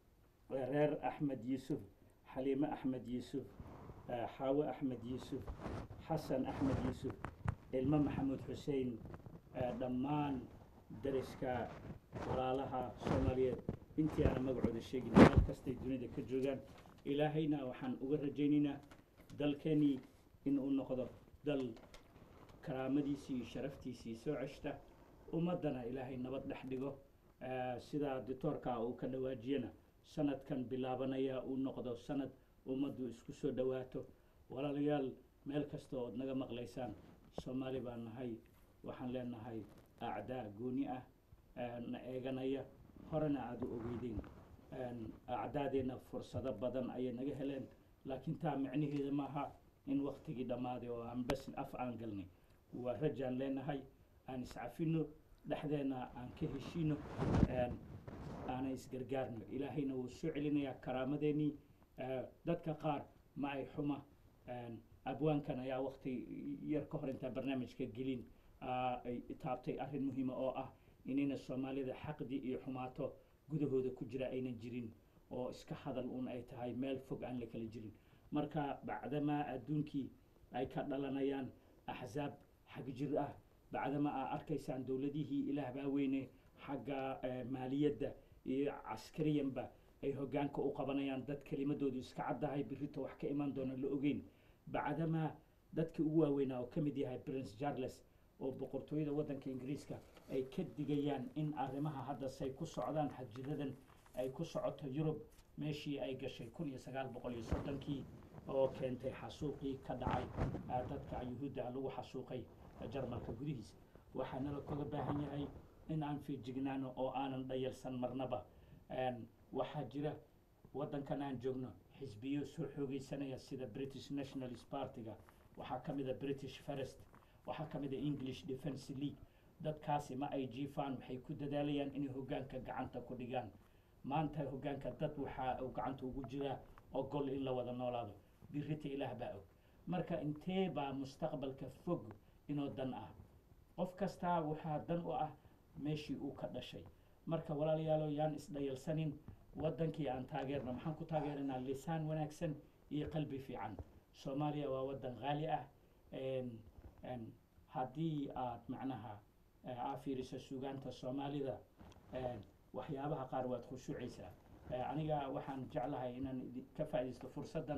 eh, reer axmed yuusuf xaliime axmed yuusuf eh, xaawe axmed yuusuf xasan axmed yuusuf ilmo maxamuud xuseen eh, dhammaan dariska walaalaha soomaaliyeed intii aanan magacooda sheegin meel kastay dunida ka joogaan ilaahayna waxaan uga rajaynaynaa dalkeenii in uu noqdo dal karaamadiisii iyo sharaftiisii soo ceshta ummaddana ilaahay nabad dhex dhigo Eh, sida dictoorka uu ka dhawaajiyana sanadkan bilaabanaya uu noqdo sanad ummaddu isku soo dhowaato walaalayaal meel kasta ood naga maqlaysaan soomaali baan nahay waxaan leenahay acdaa gooni ah eh, na eeganaya horena aada u ogeydeen En, acdaadeenna fursado badan ayay naga heleen laakiin taa micnaheeda maaha in waktigii dhammaaday oo aan bas af aan galnay waa rajaan leenahay aan iscafino dhexdeena aan ka heshiino een, aanan isgargaarno ilaahayna wuu soo celinayaa karaamadeenii Eh, dadka qaar ma ay xuma een, abwaankan ayaa wakti yar ka hor intaa barnaamijka gelin ah, ay taabtay arrin muhiima oo ah inayna soomaalida xaqdi iyo xumaato gudahooda ku jira aynan jirin oo iska hadal un ay tahay meel fog aan la kala jirin marka bacdamaa adduunkii ay ka dhalanayaan axsaab xag jir ah bacdama aa arkaysaan dowladihii ilaah baa weyne xagga eh, maaliyadda iyo caskariyanba ay hoggaanka u qabanayaan dad kelimadoodu iska caddahay birrito wax ka iman doona la ogeyn bacdamaa dadkii ugu waaweynaa oo ka mid yahay prince charles oo boqortooyada waddanka ingiriiska ay ka digayaan in arrimaha hadda say ku socdaan xajiradan ay ku socoto yurub meeshii ay gashay kun iyo sagaal boqol iyo soddonkii oo keentay xasuuqii ka dhacay ah, dadka yuhuudda lagu xasuuqay jarmalka gudihiisa waxaa nala kaga baahan yahay in aan feejignaano oo aanan dhayalsan marnaba Een, waxaa jira waddankan aan joogno xisbiyo soo xoogeysanaya sida british nationalist partyga waxaa ka mid a british first waxaa ka mid a english defence league dadkaasi ma ay jiifaan waxay ku dadaalayaan inay hoggaanka gacanta ku dhigaan maanta hoggaanka dad waxaa uu gacanta ugu jiraa ogol in la wada noolaado birrita ilaah baa og marka intee baa mustaqbalka fog inoo dan ah qof kastaa waxaa dan u ah meeshii uu ka dhashay marka walaalayaalo yaan isdhayalsanin waddankii aan taageerno maxaan ku taageeranaa lisaan wanaagsan iyo qalbi fiican soomaaliya waa waddan qaali ah Een, een, haddii aad macnaha eh, aa fiiriso suugaanta soomaalida een, waxyaabaha qaar waad khushuucaysaa Eh, aniga waxaan jeclahay inaan idi- ka faa'iidaysto fursaddan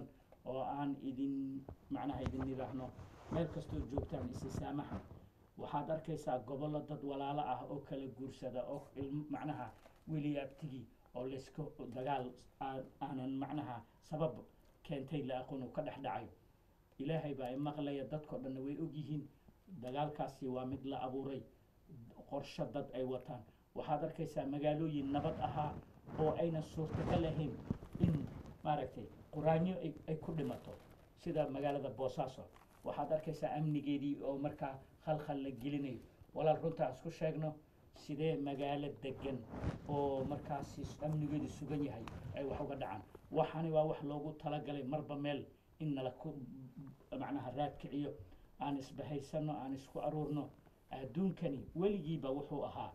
oo aan idin macnaha idin nidhaahno meel kastoo joogtaan isi saamaxa waxaad arkaysaa gobollo dad walaalo ah oo kala guursada oo ilm macnaha weli abtigii oo layska dagaal aa- aanan macnaha sabab keentay la aqoon uu ka dhex dhacayo ilaahay baa i maqlaya dadkao dhanna way ogyihiin dagaalkaasi waa mid la abuuray qorsho dad ay wataan waxaad arkaysaa magaalooyin nabad ahaa oo ayna suurtagal ahayn in maaragtay quraanyo ay ay ku dhimato sida magaalada boosaaso waxaad arkaysaa amnigeedii oo markaa khalkhal la gelinayo walaal runtaa isku sheegno sidee magaalo degan oo markaasi amnigeedu sugan yahay ay wax uga dhacaan waxani waa wax loogu talagalay marba meel in nala ku macnaha raadkiciyo aan isbahaysano aan isku aruurno adduunkani weligiiba wuxuu ahaa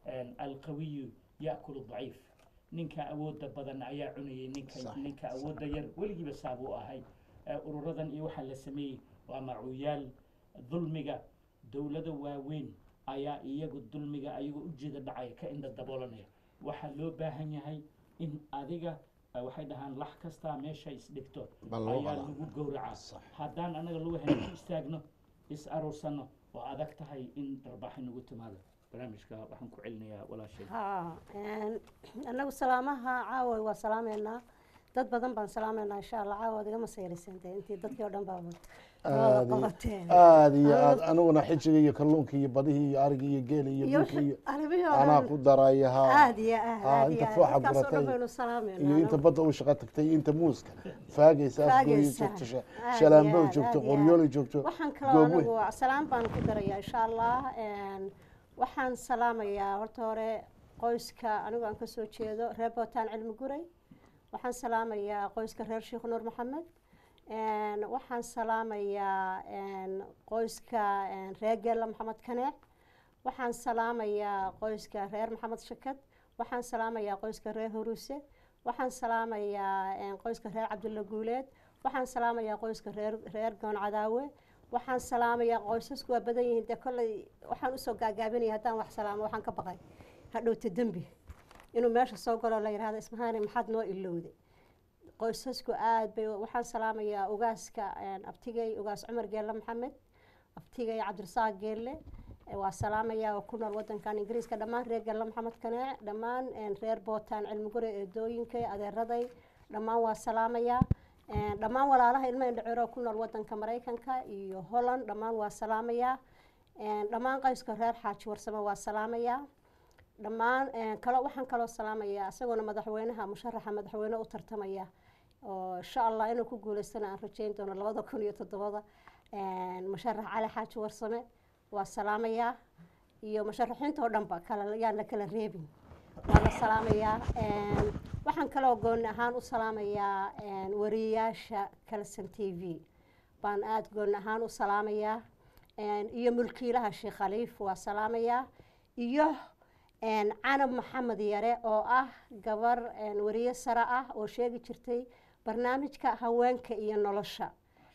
alqawiyu ya'kulu daciif ninka awoodda badan ayaa cunayay ninka Sax, ninka sax. awoodda yar weligiiba saabuu ahay Eh, ururadan iyo waxaa la sameeyey waa macuyaal dulmiga dowlado waaweyn ayaa iyagu dulmiga ayagoo ujeeda dhacaya ka indha daboolanaya waxaa loo baahan yahay in adiga eh, waxay dhahaan lax kastaa meesha isdhigto Bal loo ayaa qalaa. lagu gowracaa Sax. haddaan anaga lugaheena ku istaagno is aruursano waa adag tahay in darbaaxi nagu timaado barnaamijka waxaan ku celinayaa walaashay haa een, annagu salaamaha caawa waa salaameynaa dad badan baan salaameynaa insha allah caawa waad igama sayriseen dee intii dadkii oo dhan baa wada aad iyo qabateen aad iyo aad aniguna xijiga iyo kalluunka iyo badihii iyo arigii iyo geeli iyo iyo dhulka iyo arrimihii oo anaa dhan ku daraya haa aad iyo aad haa, aad iyo inta aad fooxa dadkaas oo dhan guratay baynu salaameynaa iyo inta badda u shaqo tagtay iyo inta muuska faagaysa afgooya Faagaysa. joogto sha- Aad iyo shalaambow aad, joogto aad iyo aad. qoryooli joogto waxaan kaloo goobwe anigu salaam baan ku darayaa insha allah een, waxaan salaamayaa horta hore qoyska anigu aan kasoo jeedo reer bootaan cilmi guray waxaan salaamayaa qoyska reer sheekh nuur maxamed een, waxaan salaamayaa een, qoyska een, reer geella maxamed kaneec waxaan salaamayaa qoyska reer maxamed shakad waxaan salaamayaa qoyska reer huruuse waxaan salaamayaa een, qoyska reer cabdulla guuleed waxaan salaamayaa qoyska reer reer goon cadaawe waxaan salaamayaa qoysasku waa badan yihiin dee kolley waxaan usoo gaagaabinaya haddaan wax salaamo waxaan ka baqay hadhowta dembi inuu meesha soo galo la yidhahdo ismahaani maxaad noo ilowday qoysasku aad bay waxaan salaamayaa ugaaska een, abtigay ugaas cumar geelle maxamed abtigay cabdirasaaq geelle ee waa salaamayaa oo ku nool wadankan ingiriiska dhammaan reer geelle maxamed kaneec dhammaan een, reer bootaan cilmi gure eedooyinka adeeraday dhammaan waa salaamayaa een, dhammaan walaalaha ilmo indhaciro ku nool wadanka maraykanka iyo holland dhammaan waa salaamayaa een, dhammaan qoyska reer xaaji warsame waa salaamayaa dhammaan een, kalo waxaan kaloo salaamayaa isagoona madaxweynaha musharaxa madaxweyne u tartamaya oo insha allah inuu ku guuleystana aan rajeyn doono labada kun iyo toddobada een, musharax cali xaaji warsame waa salaamayaa iyo musharaxiinta oo dhanba kala yaan la kala reebin waa la salaamayaa een, waxaan kaloo gooni ahaan u salaamayaa een, wariyayaasha kalson t v baan aada gooni ahaan u salaamayaa een, iyo mulkiilaha sheekh khaliif waa salaamayaa iyo een, canab maxamed yare oo ah gabar een, wariye sare ah oo sheegi jirtay barnaamijka haweenka iyo nolosha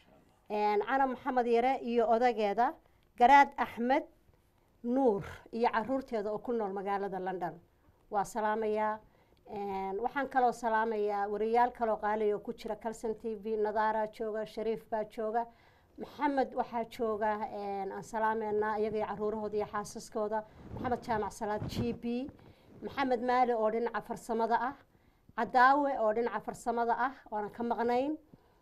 een, canab maxamed yare iyo odageeda garaad axmed nuur iyo caruurteeda oo ku nool magaalada london waa salaamayaa een, waxaan kaloo salaamayaa wariyaal kaloo qaaliya oo ku jira calson t v nadaara jooga shariif baa jooga maxamed waxaa jooga een, aan salaameynaa iyaga iyo caruurahooda iyo xaasaskooda maxamed jaamac salaad g b maxamed maali oo dhinaca farsamada ah cadaawe oo dhinaca farsamada ah oonan ka maqnayn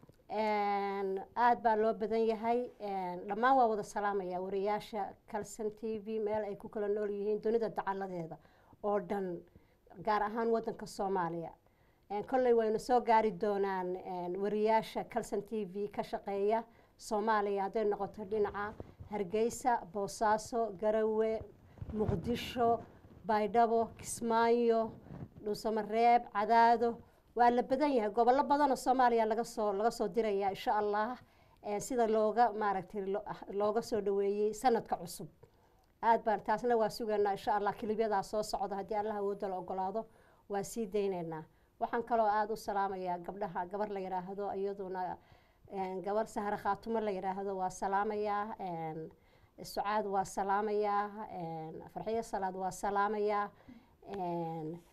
een, aad baa loo badan yahay een, dhammaan waa wada salaamaya wariyaasha calson t v meel ay ku kala nool yihiin dunida dacaladeeda oo dhan gaar ahaan wadanka soomaaliya een, kolley waynu soo gaari doonaan een, wariyaasha calson t v ka shaqeeya soomaaliya hadday noqoto dhinaca hargeysa boosaaso garawe muqdisho baydhabo kismaayo dhuusamareeb cadaado waa la badan yahay gobollo badanoo soomaaliya laga soo laga soo diraya insha allah ee sida looga maaragtay lo- looga soo dhaweeyey sanadka cusub aad baan taasna waa sugaynaa insha allah kilibyadaa soo socda haddii allah awoodda la ogolaado waa sii daynaynaa waxaan kaloo aada u salaamayaa gabdhaha gabar la yidhaahdo iyaduna een, gabar sahre khaatumo la yidhaahdo waa salaamayaa een, sucaad waa salaamayaa een, farxiyo salaad waa salaamayaa een,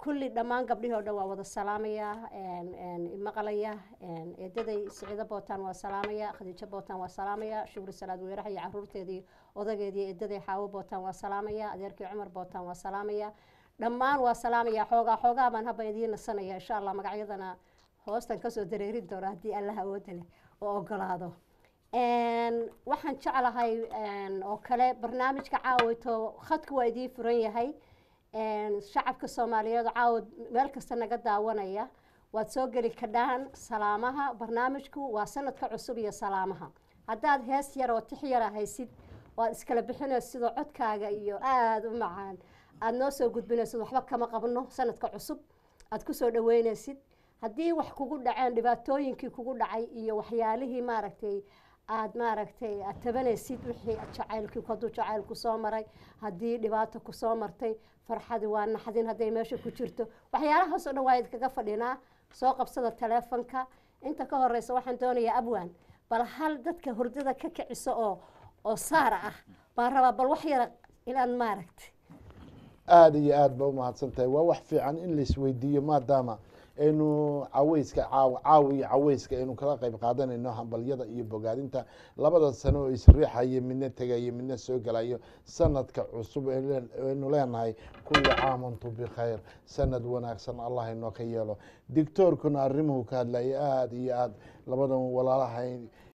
kulli dhammaan gabdhihii oo dhan waa wada salaamaya een, een, imaqalaya een, eedaday siciido bootaan waa salaamaya khadiijo bootaan waa salaamaya shukri salaad weeraha iyo caruurteedii odageedii eedaday xaawo bootaan waa salaamaya adeerkii cumar bootaan waa salaamaya dhammaan waa salaamaya xoogaa xoogaa baan haba idiin nasanaya insha allah magacyadana hoostan kasoo dareerin doona haddii allah awooda leh oo ogolaado Een, waxaan jeclahay een, oo kale barnaamijka caawito khadku waa idiin furan yahay Een, shacabka soomaaliyeed oo caawa meel kasta naga daawanaya waad soo geli kadhaan salaamaha barnaamijku waa sanadka cusub iyo salaamaha haddaad hees yar oo tix yara haysid oo aad iskala bixinayso sidoo codkaaga iyo aada u macaan aada noo soo gudbinaysid waxba kama qabno sanadka cusub aad kusoo dhaweynaysid haddii wax kugu dhaceen dhibaatooyinkii kugu dhacay iyo waxyaalihii maaragtay aad maaragtay aad tabanaysid wixii jacaylkii hadduu jacayl kusoo maray haddii dhibaato kusoo martay farxadi waa naxdin hadday meesha ku jirto waxyaalahaas oo dhan waa idinkaga fadhinaa soo qabsada taleefanka inta ka horeysa waxaan doonayaa abwan bal hal dadka hurdada ka kiciso oo oo saara ah baan rabaa bal wax yara inaad maaragtay aada iyo aad ba umahadsan tahay waa wax fiican in laisweydiiyo maadaama aynu caweyska caaw caaw iyo caweyska aynu kala qayb qaadanayno hambalyada iyo bogaadinta labada sano oo isriixayo midna tegayo midna soo gelayo sanadka cusub ee leen- aynu leenahay kulli caamantu bikhayr sanad wanaagsan allah inoo ka yeelo dictoorkuna arrimuhu ka hadlayay aada iyo aada labadan walaalahay